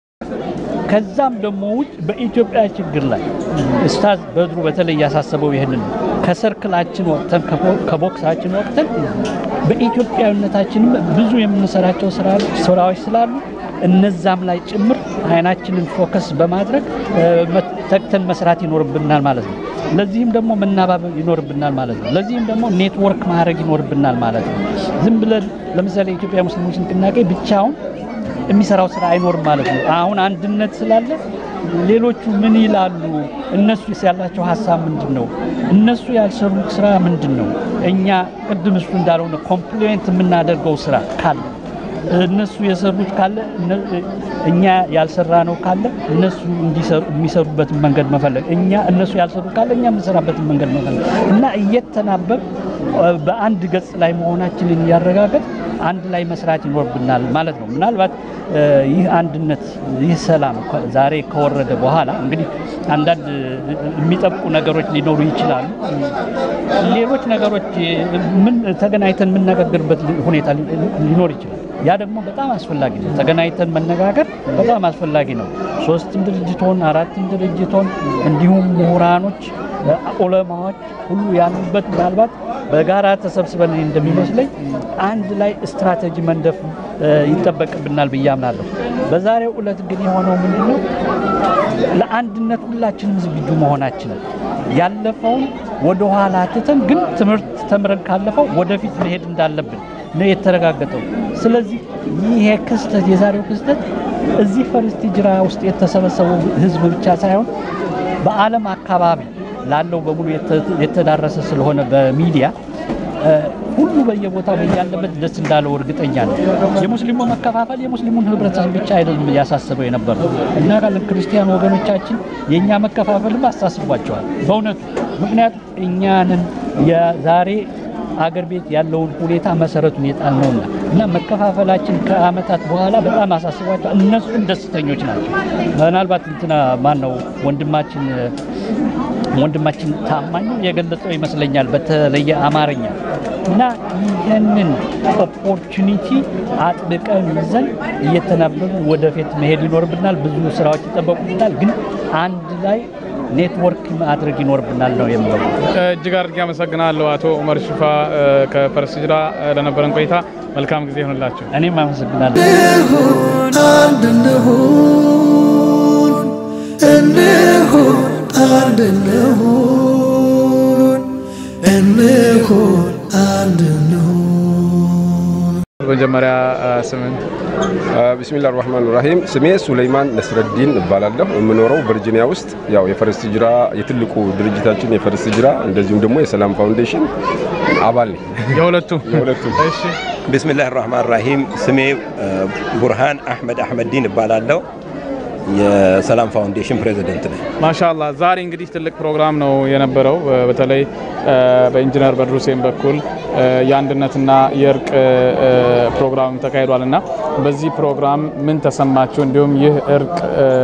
ከዛም ደግሞ ውጭ በኢትዮጵያ ችግር ላይ ኡስታዝ በድሩ በተለይ ያሳሰበው ይህንን ነው። ከሰርክላችን ወቅተን ከቦክሳችን ወቅተን በኢትዮጵያዊነታችንም ብዙ የምንሰራቸው ስራዎች ስላሉ እነዛም ላይ ጭምር አይናችንን ፎከስ በማድረግ ተግተን መስራት ይኖርብናል ማለት ነው። ለዚህም ደግሞ መናባበብ ይኖርብናል ማለት ነው። ለዚህም ደግሞ ኔትወርክ ማድረግ ይኖርብናል ማለት ነው። ዝም ብለን ለምሳሌ የኢትዮጵያ ሙስሊሞች ንቅናቄ ብቻውን የሚሰራው ስራ አይኖርም ማለት ነው። አሁን አንድነት ስላለ ሌሎቹ ምን ይላሉ? እነሱ ያላቸው ሀሳብ ምንድን ነው? እነሱ ያልሰሩት ስራ ምንድን ነው? እኛ ቅድም እሱ እንዳልሆነ ኮምፕሊሜንት የምናደርገው ስራ ካለ እነሱ የሰሩት ካለ እኛ ያልሰራ ነው ካለ እነሱ የሚሰሩበትን መንገድ መፈለግ፣ እኛ እነሱ ያልሰሩ ካለ እኛ የምንሰራበትን መንገድ መፈለግ እና እየተናበብ በአንድ ገጽ ላይ መሆናችንን እያረጋገጥ አንድ ላይ መስራት ይኖርብናል ማለት ነው። ምናልባት ይህ አንድነት ይህ ሰላም ዛሬ ከወረደ በኋላ እንግዲህ አንዳንድ የሚጠብቁ ነገሮች ሊኖሩ ይችላሉ። ሌሎች ነገሮች ምን ተገናኝተን የምነጋገርበት ሁኔታ ሊኖር ይችላል። ያ ደግሞ በጣም አስፈላጊ ነው። ተገናኝተን መነጋገር በጣም አስፈላጊ ነው። ሶስትም ድርጅት ሆን አራትም ድርጅት ሆን እንዲሁም ምሁራኖች፣ ዑለማዎች ሁሉ ያሉበት ምናልባት በጋራ ተሰብስበን እንደሚመስለኝ አንድ ላይ ስትራቴጂ መንደፍ ይጠበቅብናል ብዬ አምናለሁ። በዛሬው ዕለት ግን የሆነው ምንድን ነው? ለአንድነት ሁላችንም ዝግጁ መሆናችንን ያለፈውን ወደ ኋላ ትተን ግን ትምህርት ተምረን ካለፈው ወደፊት መሄድ እንዳለብን ነው የተረጋገጠው። ስለዚህ ይሄ ክስተት የዛሬው ክስተት እዚህ ፈርስት ሂጅራ ውስጥ የተሰበሰበው ህዝብ ብቻ ሳይሆን በዓለም አካባቢ ላለው በሙሉ የተዳረሰ ስለሆነ በሚዲያ ሁሉ በየቦታው ያለበት ደስ እንዳለው እርግጠኛ ነው። የሙስሊሙ መከፋፈል የሙስሊሙን ህብረተሰብ ብቻ አይደለም ያሳስበው የነበረው እና ካለ ክርስቲያን ወገኖቻችን የእኛ መከፋፈልም አሳስቧቸዋል በእውነቱ ምክንያቱም እኛንን የዛሬ አገር ቤት ያለውን ሁኔታ መሰረቱን የጣልነውና እና መከፋፈላችን ከአመታት በኋላ በጣም አሳስቧቸው እነሱም ደስተኞች ናቸው። ምናልባት እንትና ማን ነው ወንድማችን ወንድማችን ታማኝ የገለጸው ይመስለኛል በተለየ አማርኛ እና ይህንን ኦፖርቹኒቲ አጥብቀን ይዘን እየተናበብን ወደፊት መሄድ ይኖርብናል። ብዙ ስራዎች ይጠበቁብናል፣ ግን አንድ ላይ ኔትወርክ ማድረግ ይኖርብናል ነው የምለው። እጅግ አድርጌ አመሰግናለሁ አቶ ኡመር ሽፋ ከፈረስ ሂጅራ ለነበረን ቆይታ መልካም ጊዜ ይሆንላቸው። እኔም አመሰግናለሁ። አንድ እንሁን እንሁን አንድ እንሁን እንሁን አንድ እንሁን መጀመሪያ ስምን ቢስሚላህ ራህማን ራሂም ስሜ ሱለይማን ነስረዲን እባላለሁ። የምኖረው ቨርጂኒያ ውስጥ ያው የፈረስ ሂጅራ የትልቁ ድርጅታችን የፈረስ ሂጅራ እንደዚሁም ደግሞ የሰላም ፋውንዴሽን አባል ነኝ። የሁለቱ የሁለቱ እሺ ቢስሚላህ ራህማን ራሂም ስሜ ቡርሃን አህመድ አህመዲን እባላለሁ። የሰላም ፋውንዴሽን ፕሬዚደንት ነኝ። ማሻላ ዛሬ እንግዲህ ትልቅ ፕሮግራም ነው የነበረው። በተለይ በኢንጂነር በድሩ ሁሴን በኩል የአንድነትና የእርቅ ፕሮግራም ተካሂዷል እና በዚህ ፕሮግራም ምን ተሰማችሁ? እንዲሁም ይህ እርቅ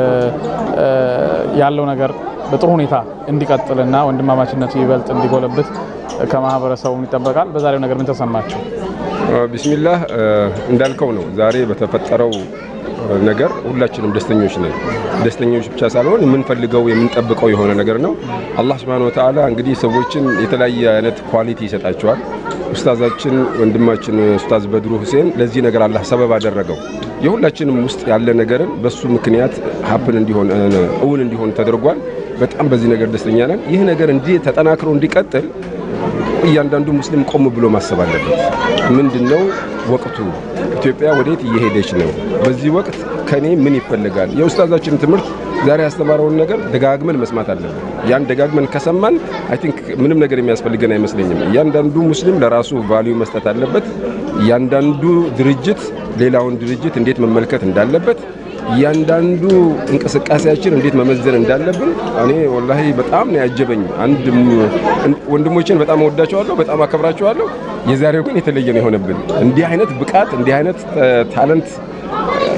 ያለው ነገር በጥሩ ሁኔታ እንዲቀጥልና ወንድማማችነቱ ይበልጥ እንዲጎለብት ከማህበረሰቡ ይጠበቃል። በዛሬው ነገር ምን ተሰማችሁ? ቢስሚላህ እንዳልከው ነው ዛሬ በተፈጠረው ነገር ሁላችንም ደስተኞች ነን። ደስተኞች ብቻ ሳልሆን የምንፈልገው የምንጠብቀው የሆነ ነገር ነው። አላህ ስብሐነ ወተዓላ እንግዲህ ሰዎችን የተለያየ አይነት ኳሊቲ ይሰጣቸዋል። ኡስታዛችን ወንድማችን ኡስታዝ በድሩ ሁሴን ለዚህ ነገር አላህ ሰበብ አደረገው። የሁላችንም ውስጥ ያለ ነገርን በሱ ምክንያት ሀፕን እንዲሆን እውን እንዲሆን ተደርጓል። በጣም በዚህ ነገር ደስተኛ ነን። ይህ ነገር እንዲህ ተጠናክሮ እንዲቀጥል እያንዳንዱ ሙስሊም ቆም ብሎ ማሰብ አለበት። ምንድን ነው ወቅቱ? ኢትዮጵያ ወዴት እየሄደች ነው? በዚህ ወቅት ከኔ ምን ይፈልጋል? የኡስታዛችን ትምህርት ዛሬ ያስተማረውን ነገር ደጋግመን መስማት አለብን። ያን ደጋግመን ከሰማን አይ ቲንክ ምንም ነገር የሚያስፈልገን አይመስለኝም። እያንዳንዱ ሙስሊም ለራሱ ቫልዩ መስጠት አለበት። እያንዳንዱ ድርጅት ሌላውን ድርጅት እንዴት መመልከት እንዳለበት እያንዳንዱ እንቅስቃሴያችን እንዴት መመዘን እንዳለብን እኔ ወላሂ በጣም ነው ያጀበኝ። አንድ ወንድሞችን በጣም እወዳቸዋለሁ፣ በጣም አከብራቸዋለሁ። የዛሬው ግን የተለየ ነው የሆነብን። እንዲህ አይነት ብቃት እንዲህ አይነት ታለንት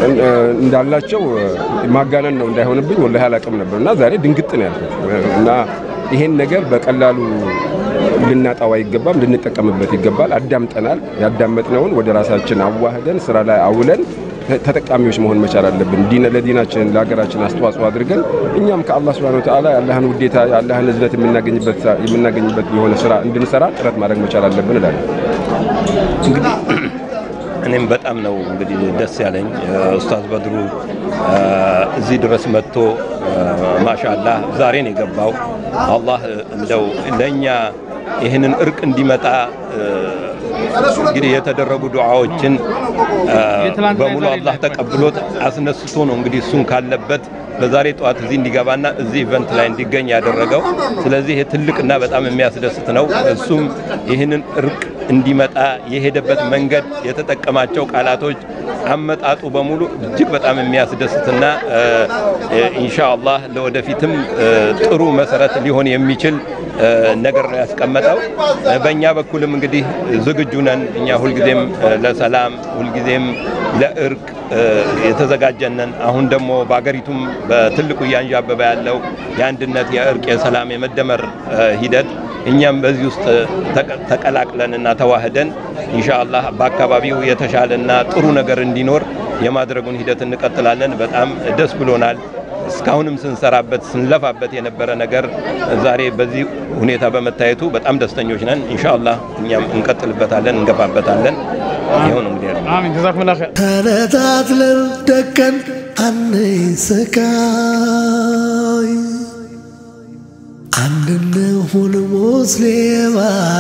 እንዳላቸው ማጋነን ነው እንዳይሆንብኝ ወላሂ አላቅም ነበር እና ዛሬ ድንግጥ ነው ያልኩት እና ይሄን ነገር በቀላሉ ልናጣው አይገባም፣ ልንጠቀምበት ይገባል። አዳምጠናል። ያዳመጥነውን ወደ ራሳችን አዋህደን ስራ ላይ አውለን ተጠቃሚዎች መሆን መቻል አለብን። ዲነ ለዲናችን ለሀገራችን አስተዋጽኦ አድርገን እኛም ከአላህ ሱብሓነሁ ወተዓላ የአላህን ውዴታ የአላህን እዝነት የምናገኝበት የምናገኝበት የሆነ ስራ እንድንሰራ ጥረት ማድረግ መቻል አለብን እላለሁ። እንግዲህ እኔም በጣም ነው እንግዲህ ደስ ያለኝ ኡስታዝ በድሩ እዚህ ድረስ መጥቶ ማሻአላህ ዛሬ ነው የገባው። አላህ እንደው ለእኛ ይህንን እርቅ እንዲመጣ እንግዲህ የተደረጉ ዱዓዎችን በሙሉ አላህ ተቀብሎት አስነስቶ ነው እንግዲህ እሱን ካለበት በዛሬ ጠዋት እዚህ እንዲገባና እዚህ ኢቨንት ላይ እንዲገኝ ያደረገው። ስለዚህ ይህ ትልቅና በጣም የሚያስደስት ነው። እሱም ይህንን እርቅ እንዲመጣ የሄደበት መንገድ፣ የተጠቀማቸው ቃላቶች፣ አመጣጡ በሙሉ እጅግ በጣም የሚያስደስትና ኢንሻአላህ ለወደፊትም ጥሩ መሰረት ሊሆን የሚችል ነገር ነው ያስቀመጠው። በእኛ በኩልም እንግዲህ ዝግጁ ነን። እኛ ሁልጊዜም ለሰላም ሁልጊዜም ለእርቅ የተዘጋጀነን። አሁን ደግሞ በአገሪቱም በትልቁ እያንዣበበ ያለው የአንድነት፣ የእርቅ፣ የሰላም፣ የመደመር ሂደት እኛም በዚህ ውስጥ ተቀላቅለንና ተዋህደን ኢንሻአላህ በአካባቢው የተሻለና ጥሩ ነገር እንዲኖር የማድረጉን ሂደት እንቀጥላለን። በጣም ደስ ብሎናል። እስካሁንም ስንሰራበት ስንለፋበት የነበረ ነገር ዛሬ በዚህ ሁኔታ በመታየቱ በጣም ደስተኞች ነን። ኢንሻአላህ እኛም እንቀጥልበታለን፣ እንገፋበታለን። ይኸው ነው እንግዲህ ያለው። አሚን ጀዛኩሙላህ ኸይር። ተነጣጥለን ደቀን አንይ ስቃይ አንድንሁን ሙስሊም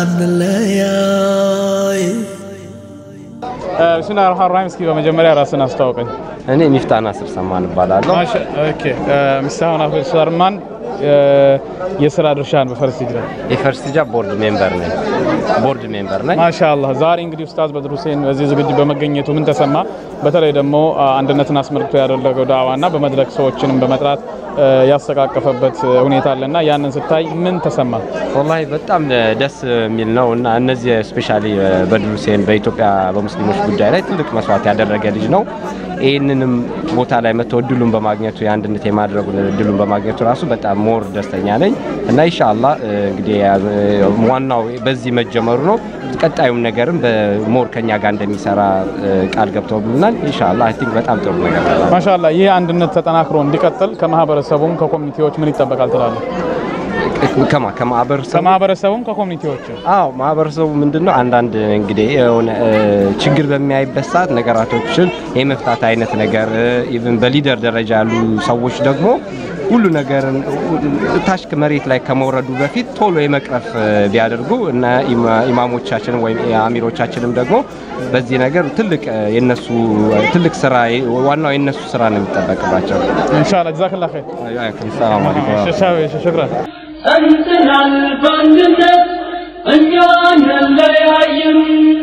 አንለያይ ብስሚላህ ረህማን ረሂም። እስኪ በመጀመሪያ ራስን አስተዋውቀኝ። እኔ ሚፍታ ናስር ሰማን እባላለሁ። ማሻ- ኦኬ ሚስታሁን አፈር ሰርማን የስራ ድርሻን በፈረስ ሂጅራ የፈርስት ጃ ቦርድ ሜምበር ነኝ። ቦርድ ሜምበር ነኝ። ማሻአላህ ዛሬ እንግዲህ ኡስታዝ በድሩ ሁሴን በዚህ ዝግጅት በመገኘቱ ምን ተሰማ? በተለይ ደግሞ አ, አንድነትን አስመልክቶ ያደረገው ዳዋና በመድረክ ሰዎችንም በመጥራት አ, ያስተቃቀፈበት ሁኔታ አለና ያንን ስታይ ምን ተሰማ? ወላሂ በጣም ደስ የሚል ነው እና እነዚህ ስፔሻሊ በድሩ ሁሴን በኢትዮጵያ በሙስሊሞች ጉዳይ ላይ ትልቅ መስዋዕት ያደረገ ልጅ ነው። ይህንንም ቦታ ላይ መጥቶ እድሉን በማግኘቱ የአንድነት የማድረጉን እድሉን በማግኘቱ ራሱ በጣም ሞር ደስተኛ ነኝ እና ኢንሻአላህ እ, እንግዲህ ያ- ዋናው በዚህ መጀመሩ ነው። ቀጣዩም ነገርም በሞር ከኛ ጋር እንደሚሰራ እ, ቃል ገብተውልናል። ኢንሻአላህ አይ ቲንክ በጣም ጥሩ ነገር ነው። ማሻአላህ ይህ አንድነት ተጠናክሮ እንዲቀጥል ከማህበረሰቡም ከኮሚኒቲዎች ምን ይጠበቃል ትላለህ? ከማ ከማህበረሰቡ ከማህበረሰቡም ከኮሚኒቲዎችም አዎ ማህበረሰቡ ምንድነው አንዳንድ እንግዲህ የሆነ እ, ችግር በሚያይበት ሰዓት ነገራቶችን የመፍታት አይነት ነገር ኢቭን በሊደር ደረጃ ያሉ ሰዎች ደግሞ ሁሉ ነገርን ታች መሬት ላይ ከመውረዱ በፊት ቶሎ የመቅረፍ እ, ቢያደርጉ እና ኢማ- ኢማሞቻችንም ወይም አሚሮቻችንም ደግሞ በዚህ ነገር ትልቅ እ, የነሱ ትልቅ ስራ ዋናው የነሱ ስራ ነው የሚጠበቅባቸው። ኢንሻአላህ ጀዛከላህ ኸይር። ሰላም አለይኩም ሽክራን ጸንተናል በአንድነት እኛ አንለያይም።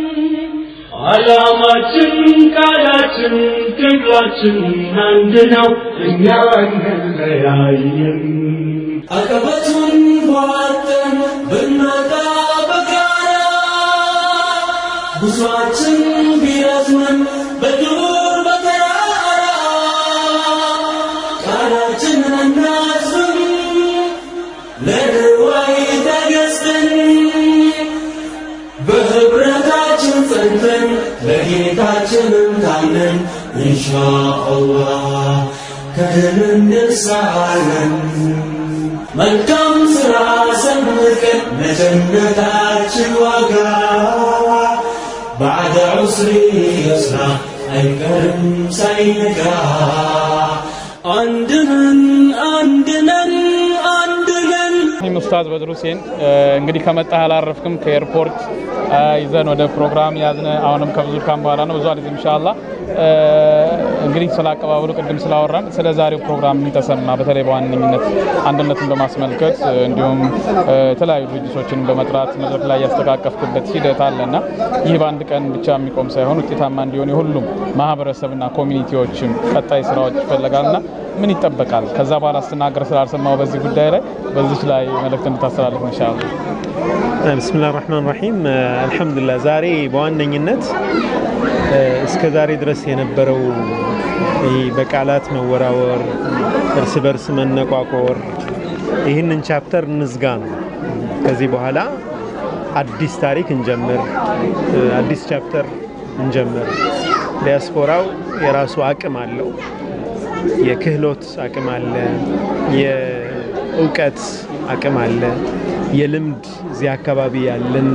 ዓላማችን፣ ቃላችን፣ ትግላችን አንድ ነው። እኛ አንለያይም። አቀበቱን ቧጠን ብንወጣ በጋራ ጉዟችን ቢረዝምም በዱር በተራራ ቃላችንን እናዝም ለድዋይ ተገዝተን በህብረታችን ጸንተን ለጌታችንም ታምነን ኢንሻአላህ ከድል እንደርሳለን። መልካም ስራ ሰንቀን ለጀነታችን ዋጋ ባዕደ ዑስሪ የስራ አይቀርም ሳይነጋ አንድነን አንድነን አንድነን ይህም ኡስታዝ በድሩ ሁሴን እ፣ እንግዲህ ከመጣህ አላረፍክም። ከኤርፖርት እ፣ ይዘን ወደ ፕሮግራም ያዝነ አሁንም ከብዙ ካም በኋላ ነው ብዙ አልዝ ኢንሻአላህ እ፣ እንግዲህ ስለ አቀባበሉ ቅድም ስላወራን ስለ ዛሬው ፕሮግራም ምን ተሰማ? በተለይ በዋነኝነት አንድነትን በማስመልከት እ፣ እንዲሁም እ፣ የተለያዩ ድርጅቶችን በመጥራት መድረክ ላይ ያስተቃቀፍክበት ሂደት አለና ይህ በአንድ ቀን ብቻ የሚቆም ሳይሆን ውጤታማ እንዲሆን የሁሉም ማህበረሰብና ኮሚኒቲዎችም ቀጣይ ስራዎች ይፈለጋልና ምን ይጠበቃል? ከዛ በኋላ ስትናገር ስላልሰማው በዚህ ጉዳይ ላይ በዚች ላይ መልእክት እንድታስተላልፍ ኢንሻአላህ። ብስሚላህ ራህማን ራሂም አልሐምዱሊላህ ዛሬ በዋነኝነት እስከ ዛሬ ድረስ የነበረው ይህ በቃላት መወራወር፣ እርስ በርስ መነቋቆር ይህንን ቻፕተር እንዝጋ ነው። ከዚህ በኋላ አዲስ ታሪክ እንጀምር፣ አዲስ ቻፕተር እንጀምር። ዲያስፖራው የራሱ አቅም አለው፣ የክህሎት አቅም አለ፣ የእውቀት አቅም አለ፣ የልምድ እዚህ አካባቢ ያለን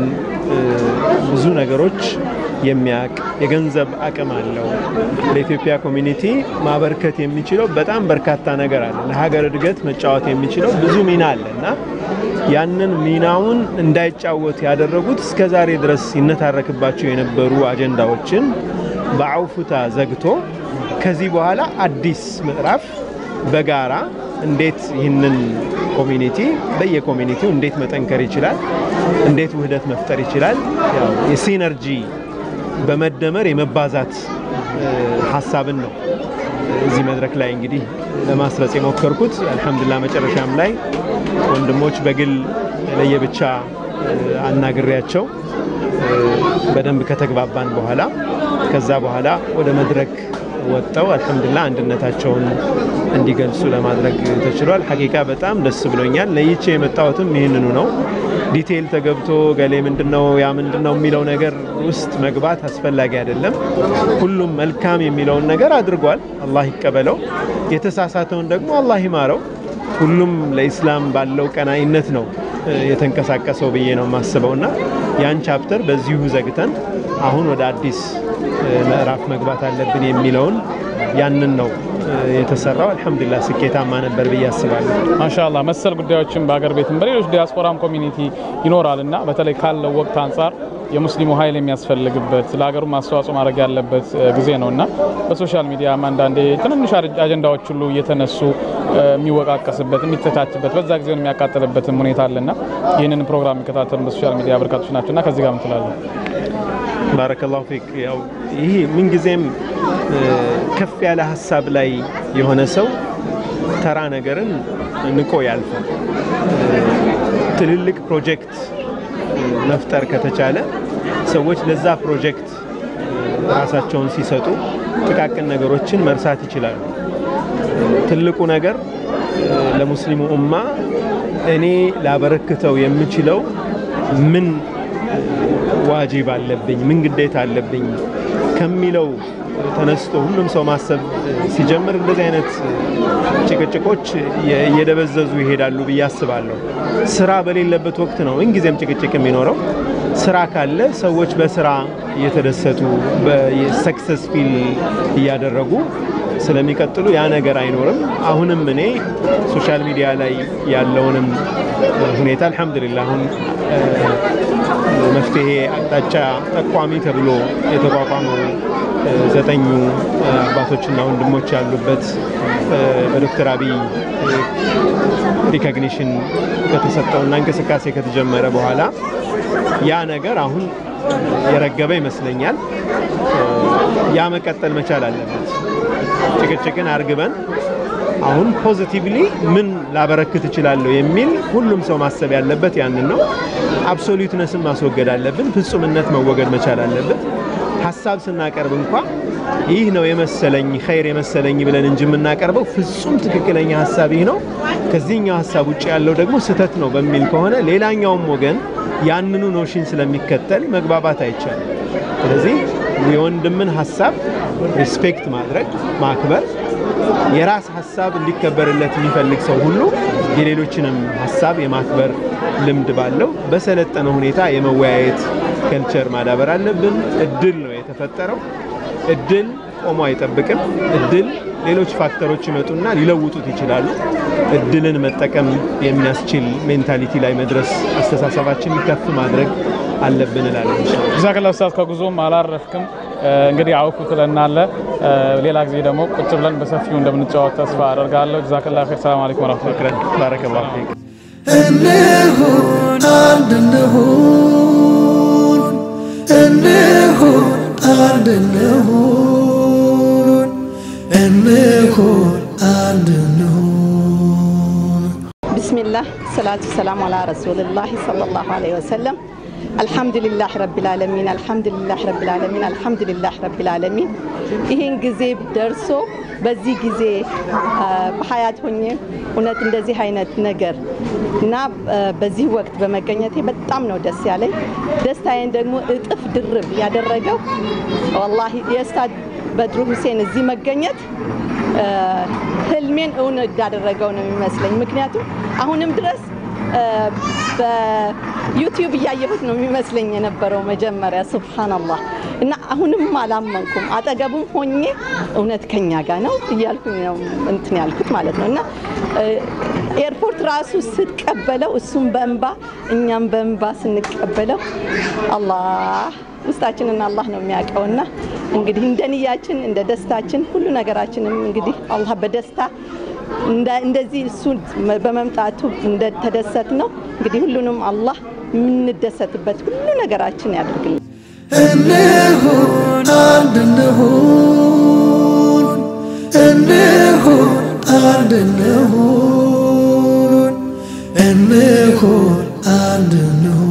ብዙ ነገሮች የሚያውቅ የገንዘብ አቅም አለው። ለኢትዮጵያ ኮሚኒቲ ማበርከት የሚችለው በጣም በርካታ ነገር አለ። ለሀገር እድገት መጫወት የሚችለው ብዙ ሚና አለ እና ያንን ሚናውን እንዳይጫወት ያደረጉት እስከ ዛሬ ድረስ ሲነታረክባቸው የነበሩ አጀንዳዎችን በአውፉታ ዘግቶ ከዚህ በኋላ አዲስ ምዕራፍ በጋራ እንዴት ይህንን ኮሚኒቲ በየኮሚኒቲው እንዴት መጠንከር ይችላል፣ እንዴት ውህደት መፍጠር ይችላል፣ ያው የሲነርጂ በመደመር የመባዛት ሀሳብን ነው እዚህ መድረክ ላይ እንግዲህ ለማስረጽ የሞከርኩት። አልሐምዱሊላህ መጨረሻም ላይ ወንድሞች በግል ለየብቻ አናግሬያቸው በደንብ ከተግባባን በኋላ ከዛ በኋላ ወደ መድረክ ወጥተው አልሐምዱሊላህ አንድነታቸውን እንዲገልጹ ለማድረግ ተችሏል። ሐቂቃ በጣም ደስ ብሎኛል። ለይቼ የመጣሁትም ይህንኑ ነው። ዲቴይል ተገብቶ ገሌ ምንድነው ያ ምንድነው የሚለው ነገር ውስጥ መግባት አስፈላጊ አይደለም። ሁሉም መልካም የሚለውን ነገር አድርጓል፣ አላህ ይቀበለው። የተሳሳተውን ደግሞ አላህ ይማረው። ሁሉም ለኢስላም ባለው ቀናይነት ነው የተንቀሳቀሰው ብዬ ነው የማስበውና ያን ቻፕተር በዚሁ ዘግተን አሁን ወደ አዲስ ምዕራፍ መግባት አለብን የሚለውን ያንን ነው የተሰራው። አልሐምዱሊላህ ስኬታማ ነበር ብዬ አስባለሁ። ማሻአላህ መሰል ጉዳዮችን በአገር ቤትም በሌሎች ዲያስፖራም ኮሚኒቲ ይኖራል እና በተለይ ካለው ወቅት አንጻር የሙስሊሙ ኃይል የሚያስፈልግበት ለሀገሩ አስተዋጽኦ ማድረግ ያለበት ጊዜ ነው እና በሶሻል ሚዲያም አንዳንዴ ትንንሽ አጀንዳዎች ሁሉ እየተነሱ የሚወቃቀስበት የሚተቻችበት በዛ ጊዜውን የሚያቃጥልበትም ሁኔታ አለና ይህንን ፕሮግራም የሚከታተሉ በሶሻል ሚዲያ በርካቶች ናቸው እና ከዚህ ጋር ምትላለን? ባረከላሁ ፊክ። ያው ይህ ምንጊዜም ከፍ ያለ ሀሳብ ላይ የሆነ ሰው ተራ ነገርን ንቆ ያልፋል። ትልልቅ ፕሮጀክት መፍጠር ከተቻለ ሰዎች ለዛ ፕሮጀክት ራሳቸውን ሲሰጡ ጥቃቅን ነገሮችን መርሳት ይችላሉ። ትልቁ ነገር ለሙስሊሙ ኡማ እኔ ላበረክተው የምችለው ምን ዋጅብ አለብኝ፣ ምን ግዴታ አለብኝ ከሚለው ተነስቶ ሁሉም ሰው ማሰብ ሲጀምር እንደዚህ አይነት ጭቅጭቆች እየደበዘዙ ይሄዳሉ ብዬ አስባለሁ። ስራ በሌለበት ወቅት ነው ምንጊዜም ጭቅጭቅ የሚኖረው። ስራ ካለ ሰዎች በስራ እየተደሰቱ ሰክሰስ ፊል እያደረጉ ስለሚቀጥሉ ያ ነገር አይኖርም። አሁንም እኔ ሶሻል ሚዲያ ላይ ያለውንም ሁኔታ አልሐምዱሊላህ አሁን መፍትሄ አቅጣጫ ጠቋሚ ተብሎ የተቋቋመው ዘጠኙ አባቶችና ወንድሞች ያሉበት በዶክተር አብይ ሪኮግኒሽን ከተሰጠውና እንቅስቃሴ ከተጀመረ በኋላ ያ ነገር አሁን የረገበ ይመስለኛል። ያ መቀጠል መቻል አለበት። ጭቅጭቅን አርግበን አሁን ፖዚቲቭሊ ምን ላበረክት እችላለሁ የሚል ሁሉም ሰው ማሰብ ያለበት ያንን ነው። አብሶሉትነስን ማስወገድ አለብን። ፍጹምነት መወገድ መቻል አለበት። ሀሳብ ስናቀርብ እንኳ ይህ ነው የመሰለኝ ኸይር የመሰለኝ ብለን እንጂ የምናቀርበው ፍጹም ትክክለኛ ሀሳብ ይህ ነው፣ ከዚህኛው ሀሳብ ውጭ ያለው ደግሞ ስህተት ነው በሚል ከሆነ ሌላኛውም ወገን ያንኑ ኖሽን ስለሚከተል መግባባት አይቻልም። ስለዚህ የወንድምን ሀሳብ ሪስፔክት ማድረግ ማክበር የራስ ሀሳብ እንዲከበርለት የሚፈልግ ሰው ሁሉ የሌሎችንም ሀሳብ የማክበር ልምድ ባለው በሰለጠነ ሁኔታ የመወያየት ከልቸር ማዳበር አለብን። እድል ነው የተፈጠረው። እድል ቆሞ አይጠብቅም። እድል ሌሎች ፋክተሮች ይመጡና ሊለውጡት ይችላሉ። እድልን መጠቀም የሚያስችል ሜንታሊቲ ላይ መድረስ አስተሳሰባችን ከፍ ማድረግ አለብን እላለሁ። ጀዛከላ ኡስታዝ፣ ከጉዞም አላረፍክም። እንግዲህ አውኩ ትለናለ። ሌላ ጊዜ ደግሞ ቁጭ ብለን በሰፊው እንደምንጫወት ተስፋ አደርጋለሁ። ጀዛከላ ኸይር። ሰላም አለይኩም ወራህመቱላህ። ባረከላሁ ፊክ። እንሁን አንድ እንሁን እንሁን አንድ እንሁን እንሁን አንድ እንሁን ቢስሚላህ ሰላቱ ሰላም አላ ረሱልላህ ሰለላሁ ዐለይሂ ወሰለም አልሐምዱሊላህ ረቢል ዓለሚን አልሐምዱሊላህ ረቢል ዓለሚን አልሐምዱሊላህ ረቢል ዓለሚን ይህን ጊዜ ደርሶ በዚህ ጊዜ በሀያት ሆኜ እውነት እንደዚህ አይነት ነገር እና በዚህ ወቅት በመገኘቴ በጣም ነው ደስ ያለኝ። ደስታዬን ደግሞ እጥፍ ድርብ ያደረገው ወላሂ የኡስታዝ በድሩ ሁሴን እዚህ መገኘት ህልሜን እውን እንዳደረገው ነው የሚመስለኝ። ምክንያቱም አሁንም ድረስ በዩቲዩብ እያየሁት ነው የሚመስለኝ የነበረው መጀመሪያ ሱብሃነላህ እና አሁንም አላመንኩም። አጠገቡም ሆኜ እውነት ከኛ ጋር ነው እያልኩኝ ነው እንትን ያልኩት ማለት ነው እና ኤርፖርት ራሱ ስትቀበለው እሱም በእንባ እኛም በእንባ ስንቀበለው አላህ ውስጣችንን አላህ ነው የሚያውቀውና እንግዲህ እንደ ንያችን እንደ ደስታችን ሁሉ ነገራችንም እንግዲህ አላህ በደስታ እንደዚህ እሱ በመምጣቱ እንደተደሰት ነው እንግዲህ ሁሉንም አላህ የምንደሰትበት ሁሉ ነገራችን ያድርግልን። እንሁን አንድ እንሁን እንሁን አንድ እንሁን እንሁን አንድ እንሁን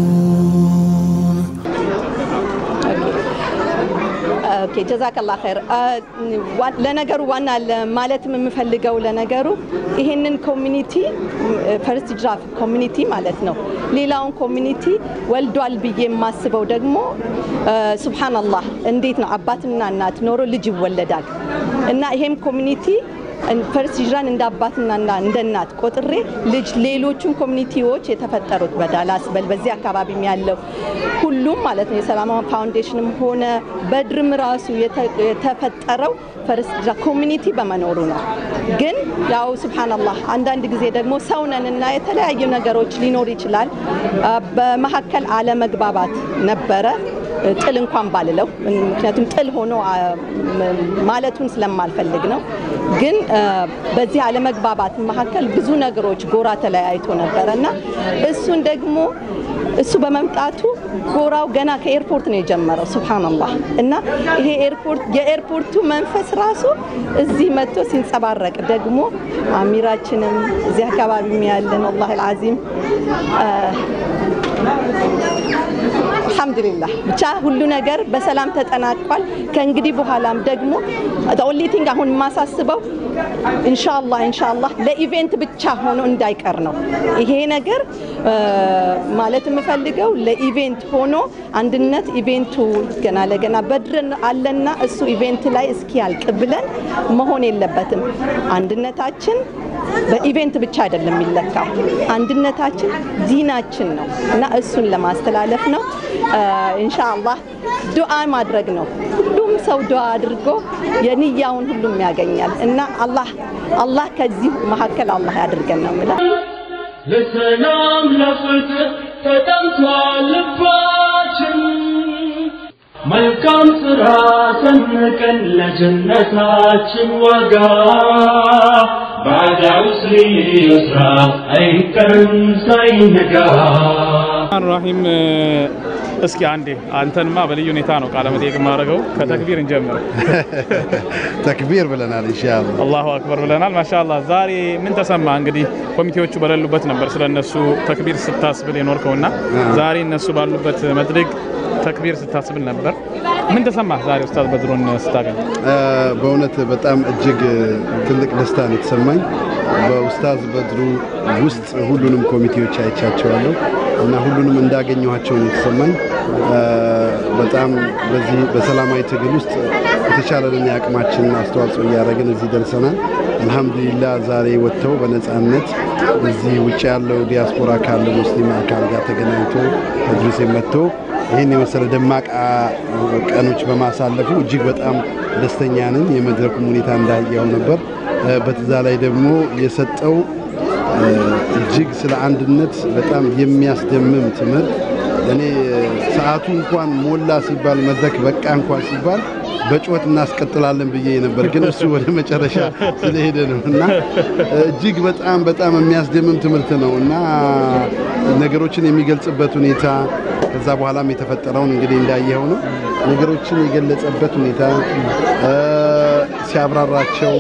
ኦኬ ጀዛከላ ኸይር። ለነገሩ ዋና ማለትም የምፈልገው ለነገሩ ይሄንን ኮሚኒቲ ፈርስት ጅራፍ ኮሚኒቲ ማለት ነው። ሌላውን ኮሚኒቲ ወልዷል ብዬ የማስበው ደግሞ ሱብሃነላህ እንዴት ነው አባትና እናት ኖሮ ልጅ ይወለዳል እና ይሄም ኮሚኒቲ ፈርስት ሂጅራን እንደ አባትና እንደ እናት ቆጥሬ ልጅ ሌሎቹም ኮሚኒቲዎች የተፈጠሩት በዳላስ በል በዚህ አካባቢም ያለው ሁሉም ማለት ነው የሰላማ ፋውንዴሽንም ሆነ በድርም ራሱ የተፈጠረው ፈርስት ሂጅራ ኮሚኒቲ በመኖሩ ነው። ግን ያው ሱብሃነላህ አንዳንድ ጊዜ ደግሞ ሰውነን እና የተለያዩ ነገሮች ሊኖር ይችላል። በመካከል አለመግባባት ነበረ። ጥል እንኳን ባልለው ምክንያቱም ጥል ሆኖ ማለቱን ስለማልፈልግ ነው። ግን በዚህ አለመግባባት መካከል ብዙ ነገሮች ጎራ ተለያይቶ ነበረ እና እሱን ደግሞ እሱ በመምጣቱ ጎራው ገና ከኤርፖርት ነው የጀመረው። ሱብሃነላህ እና ይሄ ኤርፖርት የኤርፖርቱ መንፈስ ራሱ እዚህ መጥቶ ሲንጸባረቅ ደግሞ አሚራችንም እዚህ አካባቢ ያለን ወላሂ አልዓዚም አልሐምዱሊላህ ብቻ ሁሉ ነገር በሰላም ተጠናቋል። ከእንግዲህ በኋላም ደግሞ ኦንሊቲንግ አሁን የማሳስበው ኢንሻአላህ ኢንሻአላህ ለኢቬንት ብቻ ሆኖ እንዳይቀር ነው። ይሄ ነገር ማለት የምፈልገው ለኢቬንት ሆኖ አንድነት ኢቬንቱ ገና ለገና በድር አለና እሱ ኢቬንት ላይ እስኪያልቅ ብለን መሆን የለበትም። አንድነታችን በኢቬንት ብቻ አይደለም የሚለካው። አንድነታችን ዲናችን ነው እና እሱን ለማስተላለፍ ነው። ኢንሻአላህ ዱዓ ማድረግ ነው። ሁሉም ሰው ዱዓ አድርጎ የንያውን ሁሉም ያገኛል እና አላህ አላህ ከዚህ መካከል አላህ ያድርገን ነው የምለው። ለሰላም ለፍትህ ተጠምቷል ልባችን መልካም ስራ ሰንቀን ለጀነታችን ዋጋ ባዳ ውስሪ ስራ አይቀርም ሳይነጋ ራሂም እስኪ አንዴ አንተንማ በልዩ ሁኔታ ነው ቃለ መጠይቅ የማደርገው። ከተክቢር እንጀምር። ተክቢር ብለናል ኢንሻአላህ። አላሁ አክበር ብለናል። ማሻአላህ። ዛሬ ምን ተሰማ? እንግዲህ ኮሚቴዎቹ በሌሉበት ነበር ስለ እነሱ ተክቢር ስታስብል የኖርከውና ዛሬ እነሱ ባሉበት መድረክ ተክቢር ስታስብል ነበር። ምን ተሰማ ዛሬ ኡስታዝ በድሩን ስታገኝ? በእውነት በጣም እጅግ ትልቅ ደስታ ነው የተሰማኝ። በኡስታዝ በድሩ ውስጥ ሁሉንም ኮሚቴዎች አይቻቸዋለሁ እና ሁሉንም እንዳገኘኋቸው ነው የተሰማኝ። በጣም በዚህ በሰላማዊ ትግል ውስጥ የተቻለንን የአቅማችንን አስተዋጽኦ እያደረግን እዚህ ደርሰናል። አልሐምዱሊላህ ዛሬ ወጥተው በነፃነት እዚህ ውጭ ያለው ዲያስፖራ ካለ ሙስሊም አካል ጋር ተገናኝቶ ተድሪሴ መጥቶ ይህን የመሰለ ደማቅ ቀኖች በማሳለፉ እጅግ በጣም ደስተኛ ነን። የመድረኩም ሁኔታ እንዳየው ነበር። በትዛ ላይ ደግሞ የሰጠው እጅግ ስለ አንድነት በጣም የሚያስደምም ትምህርት እኔ ሰዓቱ እንኳን ሞላ ሲባል መድረክ በቃ እንኳን ሲባል በጩኸት እናስቀጥላለን ብዬ ነበር፣ ግን እሱ ወደ መጨረሻ ስለሄደ ነው እና እጅግ በጣም በጣም የሚያስደምም ትምህርት ነው እና ነገሮችን የሚገልጽበት ሁኔታ ከዛ በኋላም የተፈጠረውን እንግዲህ እንዳየኸው ነው። ነገሮችን የገለጸበት ሁኔታ ሲያብራራቸው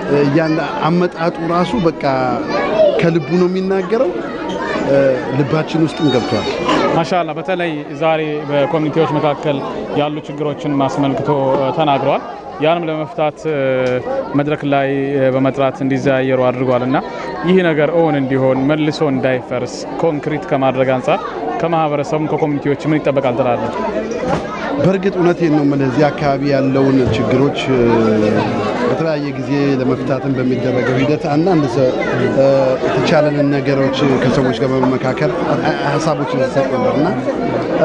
እያንዳ አመጣጡ ራሱ በቃ ከልቡ ነው የሚናገረው። እ፣ ልባችን ውስጥም ገብቷል። ማሻላ በተለይ ዛሬ በኮሚኒቲዎች መካከል ያሉ ችግሮችን አስመልክቶ እ፣ ተናግረዋል። ያንም ለመፍታት እ፣ መድረክ ላይ እ፣ በመጥራት እንዲዘያየሩ አድርጓል እና ይህ ነገር እውን እንዲሆን መልሶ እንዳይፈርስ ኮንክሪት ከማድረግ አንጻር ከማህበረሰቡም ከኮሚኒቲዎች ምን ይጠበቃል ትላለህ? በእርግጥ እውነቴን ነው የምልህ እዚህ አካባቢ ያለውን ችግሮች እ፣ በተለያየ ጊዜ ለመፍታትን በሚደረገው ሂደት አንዳንድ ሰ- እ፣ የተቻለንን ነገሮች ከሰዎች ጋር በመመካከር አ- ሀሳቦችን ሲሰጥ ነበር እና እ፣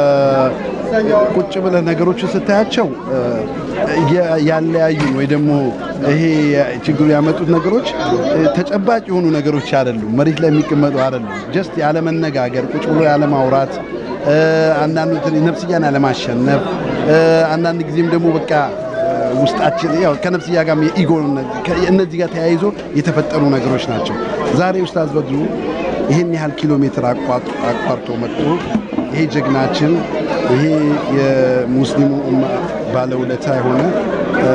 ቁጭ ብለህ ነገሮችን ስታያቸው እ፣ ያ- ያለያዩን ወይ ደግሞ ይሄ ችግሩ ያመጡት ነገሮች እ፣ ተጨባጭ የሆኑ ነገሮች አይደሉም፣ መሬት ላይ የሚቀመጡ አይደሉም። ጀስት ያለመነጋገር ቁጭ ብሎ ያለማውራት እ፣ አንዳንዱ እንትን ነፍስያን ያለማሸነፍ እ፣ አንዳንድ ጊዜም ደግሞ በቃ እ፣ ውስጣችን ያው ከነፍስያ ጋር የኢጎ እነዚህ ጋር ተያይዞ የተፈጠሩ ነገሮች ናቸው። ዛሬ ኡስታዝ በድሩ ይህን ያህል ኪሎ ሜትር አቋጥ- አቋርጦ መጥቶ ይሄ ጀግናችን ይሄ የሙስሊሙ ኡማ ባለውለታ የሆነ እ፣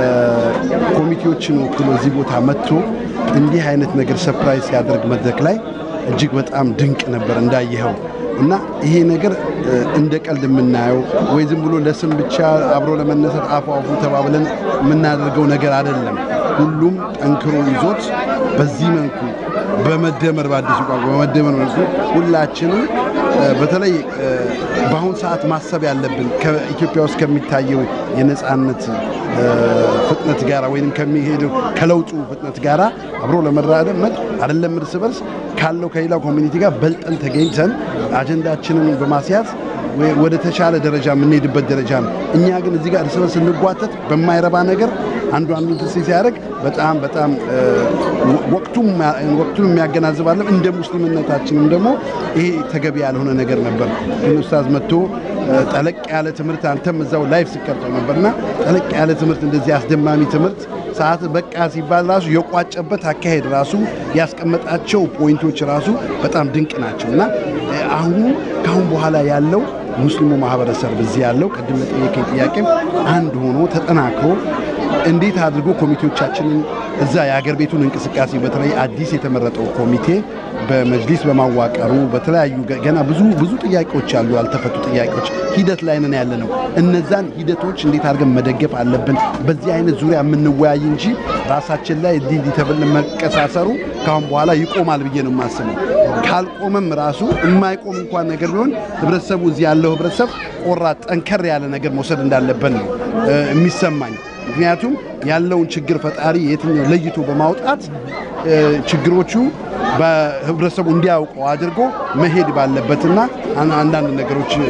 ኮሚቴዎችን ወክሎ እዚህ ቦታ መጥቶ እንዲህ አይነት ነገር ሰፕራይዝ ሲያደርግ መድረክ ላይ እጅግ በጣም ድንቅ ነበር እንዳየኸው እና ይሄ ነገር እ፣ እንደ ቀልድ የምናየው ወይ ዝም ብሎ ለስም ብቻ አብሮ ለመነሳት አፉ አፉ ተባብለን የምናደርገው ነገር አይደለም። ሁሉም ጠንክሮ ይዞት በዚህ መልኩ በመደመር በአዲሱ ቋንቋ በመደመር መልኩ ሁላችንም እ፣ በተለይ እ፣ በአሁን ሰዓት ማሰብ ያለብን ከኢትዮጵያ ውስጥ ከሚታየው የነጻነት እ፣ ፍጥነት ጋራ ወይም ከሚሄደው ከለውጡ ፍጥነት ጋራ አብሮ ለመራመድ አይደለም እርስ በርስ ካለው ከሌላው ኮሚኒቲ ጋር በልጠን ተገኝተን አጀንዳችንን በማስያዝ ወ- ወደ ተሻለ ደረጃ የምንሄድበት ደረጃ ነው። እኛ ግን እዚህ ጋር እርስ በርስ ስንጓተት በማይረባ ነገር አንዱ አንዱን ትስ ሲያደርግ በጣም በጣም እ፣ ወ- ወቅቱም ወቅቱን የሚያገናዝባለን እንደ ሙስሊምነታችንም ደግሞ ይሄ ተገቢ ያልሆነ ነገር ነበር። ግን ኡስታዝ መጥቶ እ፣ ጠለቅ ያለ ትምህርት አንተም እዛው ላይፍ ሲቀርጠው ነበርና ጠለቅ ያለ ትምህርት እንደዚህ አስደማሚ ትምህርት ሰዓት በቃ ሲባል ራሱ የቋጨበት አካሄድ ራሱ ያስቀመጣቸው ፖይንቶች ራሱ በጣም ድንቅ ናቸው እና እ፣ አሁኑ ከአሁን በኋላ ያለው ሙስሊሙ ማህበረሰብ እዚህ ያለው ቅድም ለጠየቀኝ ጥያቄም አንድ ሆኖ ተጠናክሮ እንዴት አድርጎ ኮሚቴዎቻችንን እዛ የሀገር ቤቱን እንቅስቃሴ በተለይ አዲስ የተመረጠው ኮሚቴ በመጅሊስ በማዋቀሩ በተለያዩ ገ- ገና ብዙ ብዙ ጥያቄዎች አሉ፣ ያልተፈቱ ጥያቄዎች ሂደት ላይ ነን ያለ ነው። እነዛን ሂደቶች እንዴት አድርገን መደገፍ አለብን። በዚህ አይነት ዙሪያ የምንወያይ እንጂ ራሳችን ላይ እንዲህ እንዲህ ተብለን መቀሳሰሩ ከአሁን በኋላ ይቆማል ብዬ ነው የማስበው። ካልቆመም ራሱ የማይቆም እንኳን ነገር ቢሆን ህብረተሰቡ እዚህ ያለው ህብረተሰብ ቆራጥ ጠንከር ያለ ነገር መውሰድ እንዳለበት ነው እ፣ የሚሰማኝ። ምክንያቱም ያለውን ችግር ፈጣሪ የትኛው ለይቶ በማውጣት እ፣ ችግሮቹ በህብረተሰቡ እንዲያውቀው አድርጎ መሄድ ባለበትና አን- አንዳንድ ነገሮች እ፣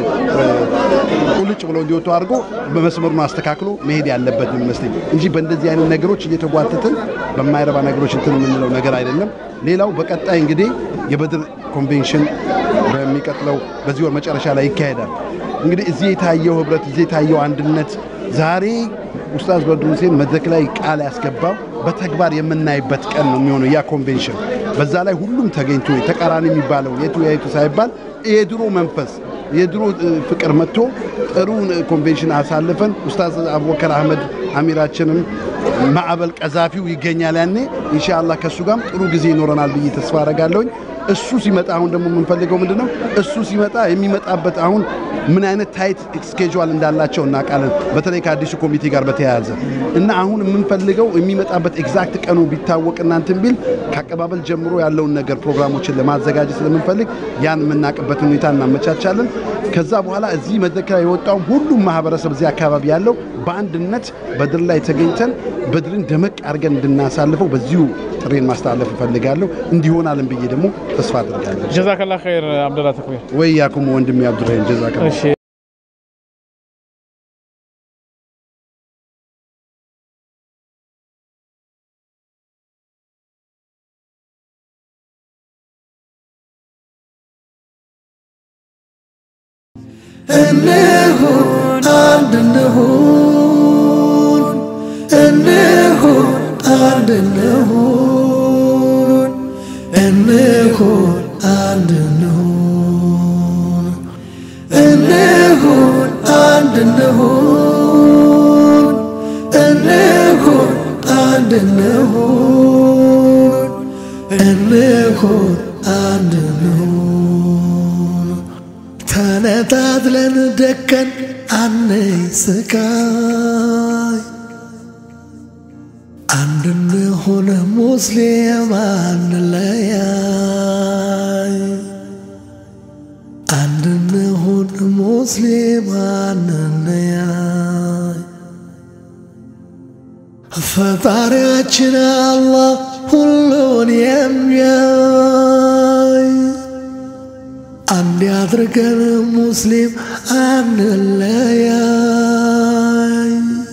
ቁልጭ ብለው እንዲወጡ አድርጎ በመስመሩን አስተካክሎ መሄድ ያለበት ነው የሚመስለኝ እንጂ በእንደዚህ አይነት ነገሮች እየተጓተትን በማይረባ ነገሮች እንትን የምንለው ነገር አይደለም። ሌላው በቀጣይ እንግዲህ የበድር ኮንቬንሽን በሚቀጥለው በዚህ ወር መጨረሻ ላይ ይካሄዳል። እንግዲህ እዚህ የታየው ህብረት፣ እዚህ የታየው አንድነት ዛሬ ኡስታዝ በድሩ ሁሴን መድረክ ላይ ቃል ያስገባው በተግባር የምናይበት ቀን ነው የሚሆነው ያ ኮንቬንሽን። በዛ ላይ ሁሉም ተገኝቶ ተቃራኒ የሚባለው የቱ የቱ ሳይባል የድሮ መንፈስ የድሮ እ፣ ፍቅር መጥቶ ጥሩ ኮንቬንሽን አሳልፈን ኡስታዝ አቡበከር አህመድ አሚራችንም ማዕበል ቀዛፊው ይገኛል ያኔ ኢንሻአላህ ከእሱ ጋርም ጥሩ ጊዜ ይኖረናል ብዬ ተስፋ አረጋለሁኝ። እሱ ሲመጣ አሁን ደግሞ የምንፈልገው ምንድን ነው? እሱ ሲመጣ የሚመጣበት አሁን ምን አይነት ታይት ስኬጁል እንዳላቸው እናውቃለን። በተለይ ከአዲሱ ኮሚቴ ጋር በተያያዘ እና አሁን የምንፈልገው የሚመጣበት ኤግዛክት ቀኑ ቢታወቅ እናንትን ቢል ከአቀባበል ጀምሮ ያለውን ነገር ፕሮግራሞችን ለማዘጋጀት ስለምንፈልግ ያን የምናውቅበትን ሁኔታ እናመቻቻለን። ከዛ በኋላ እዚህ መድረክ ላይ የወጣው ሁሉም ማህበረሰብ እዚህ አካባቢ ያለው በአንድነት በድር ላይ ተገኝተን በድርን ደመቅ አድርገን እንድናሳልፈው በዚሁ ጥሬን ማስተላለፍ እፈልጋለሁ። እንዲሆናልን ብዬ ደግሞ ተስፋ አድርጋለሁ። ጀዛከላ ኸይር አብደላ ተክቢር። ወይ ያኩም ወንድሜ አብዱራሂም ጀዛከላ እሺ እንሁን አንድ እንሁን እንሁን አንድ እንሁን እንሁን አንድ እንሁን እንሁን አንድ እንሁን እንሁን አንድ እንሁን እንሁን አንድ እንሁን ተነጣጥለን ደቀን አንይ ስቃይ አንድ እንሁን ሙስሊም አንለያይ አንድ እንሁን ሙስሊም አንለያይ ፈጣሪያችን አላህ ሁሉን የሚያይ አንድ ያድርገን ሙስሊም አንለያይ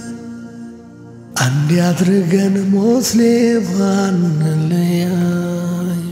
አንድ ያድርገን ሙስሊም አንለያይ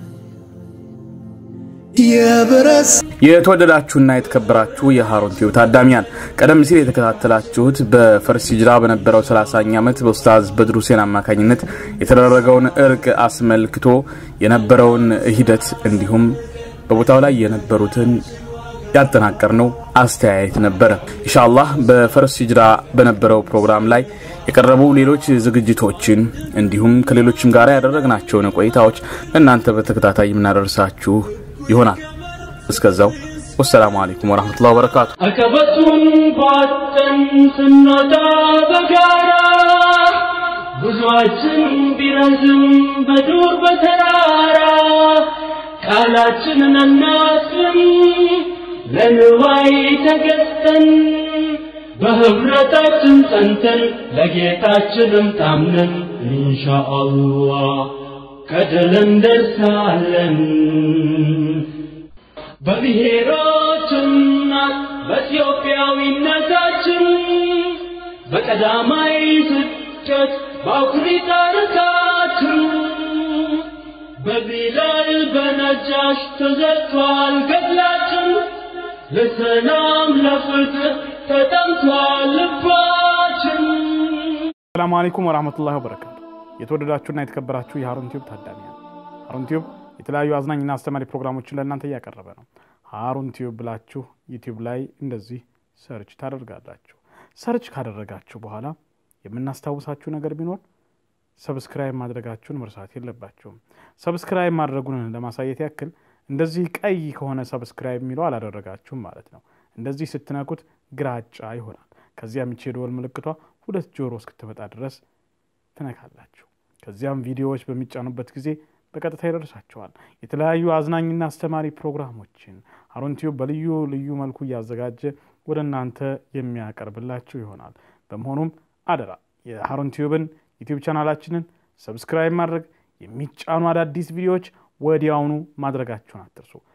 የብረት የተወደዳችሁና የተከበራችሁ የሃሩን ቲዩብ ታዳሚያን ቀደም ሲል የተከታተላችሁት በፈርስ ሂጅራ በነበረው 30ኛ ዓመት በኡስታዝ በድሩ ሁሴን አማካኝነት የተደረገውን እርቅ አስመልክቶ የነበረውን ሂደት እንዲሁም በቦታው ላይ የነበሩትን ያጠናቀርነው አስተያየት ነበረ። ኢንሻአላህ በፈርስ ሂጅራ በነበረው ፕሮግራም ላይ የቀረቡ ሌሎች ዝግጅቶችን እንዲሁም ከሌሎችም ጋር ያደረግናቸውን ቆይታዎች ለእናንተ በተከታታይ የምናደርሳችሁ ይሆናል። እስከዛው ወሰላሙ አለይኩም ወራህመቱላሂ ወበረካቱ። አቀበቱን ባጠን ስንወጣ በጋራ ጉዟችን ቢረዝም በዱር በተራራ ቃላችንን አናጥፍም ለንዋይ ተገዝተን በህብረታችን ጸንተን ለጌታችንም ታምነን ኢንሻአላህ ከድል እንደርሳለን። በብሔሮችና በኢትዮጵያዊነታችን በቀዳማይ ስደት በአኩሪ ታሪካችን በቢላል በነጃሽ ተዘግቷል ገድላችን ለሰላም ለፍትህ ተጠምቷል ልባችን። ሰላሙ አለይኩም ወራህመቱላሂ ወበረካቱ። የተወደዳችሁና የተከበራችሁ የሃሩን ቲዩብ ታዳሚያን ሃሩን ቲዩብ የተለያዩ አዝናኝና አስተማሪ ፕሮግራሞችን ለእናንተ እያቀረበ ነው። ሃሩን ቲዩብ ብላችሁ ዩቲዩብ ላይ እንደዚህ ሰርች ታደርጋላችሁ። ሰርች ካደረጋችሁ በኋላ የምናስታውሳችሁ ነገር ቢኖር ሰብስክራይብ ማድረጋችሁን መርሳት የለባችሁም። ሰብስክራይብ ማድረጉን ለማሳየት ያክል እንደዚህ ቀይ ከሆነ ሰብስክራይብ የሚለው አላደረጋችሁም ማለት ነው። እንደዚህ ስትነኩት ግራጫ ይሆናል። ከዚያም ይቺ የደወል ምልክቷ ሁለት ጆሮ እስክትመጣ ድረስ ትነካላችሁ። ከዚያም ቪዲዮዎች በሚጫኑበት ጊዜ በቀጥታ ይደርሳቸዋል። የተለያዩ አዝናኝና አስተማሪ ፕሮግራሞችን ሃሩን ቲዩብ በልዩ ልዩ መልኩ እያዘጋጀ ወደ እናንተ የሚያቀርብላችሁ ይሆናል። በመሆኑም አደራ የሃሩን ቲዩብን ዩቲዩብ ቻናላችንን ሰብስክራይብ ማድረግ፣ የሚጫኑ አዳዲስ ቪዲዮዎች ወዲያውኑ ማድረጋችሁን አትርሱ።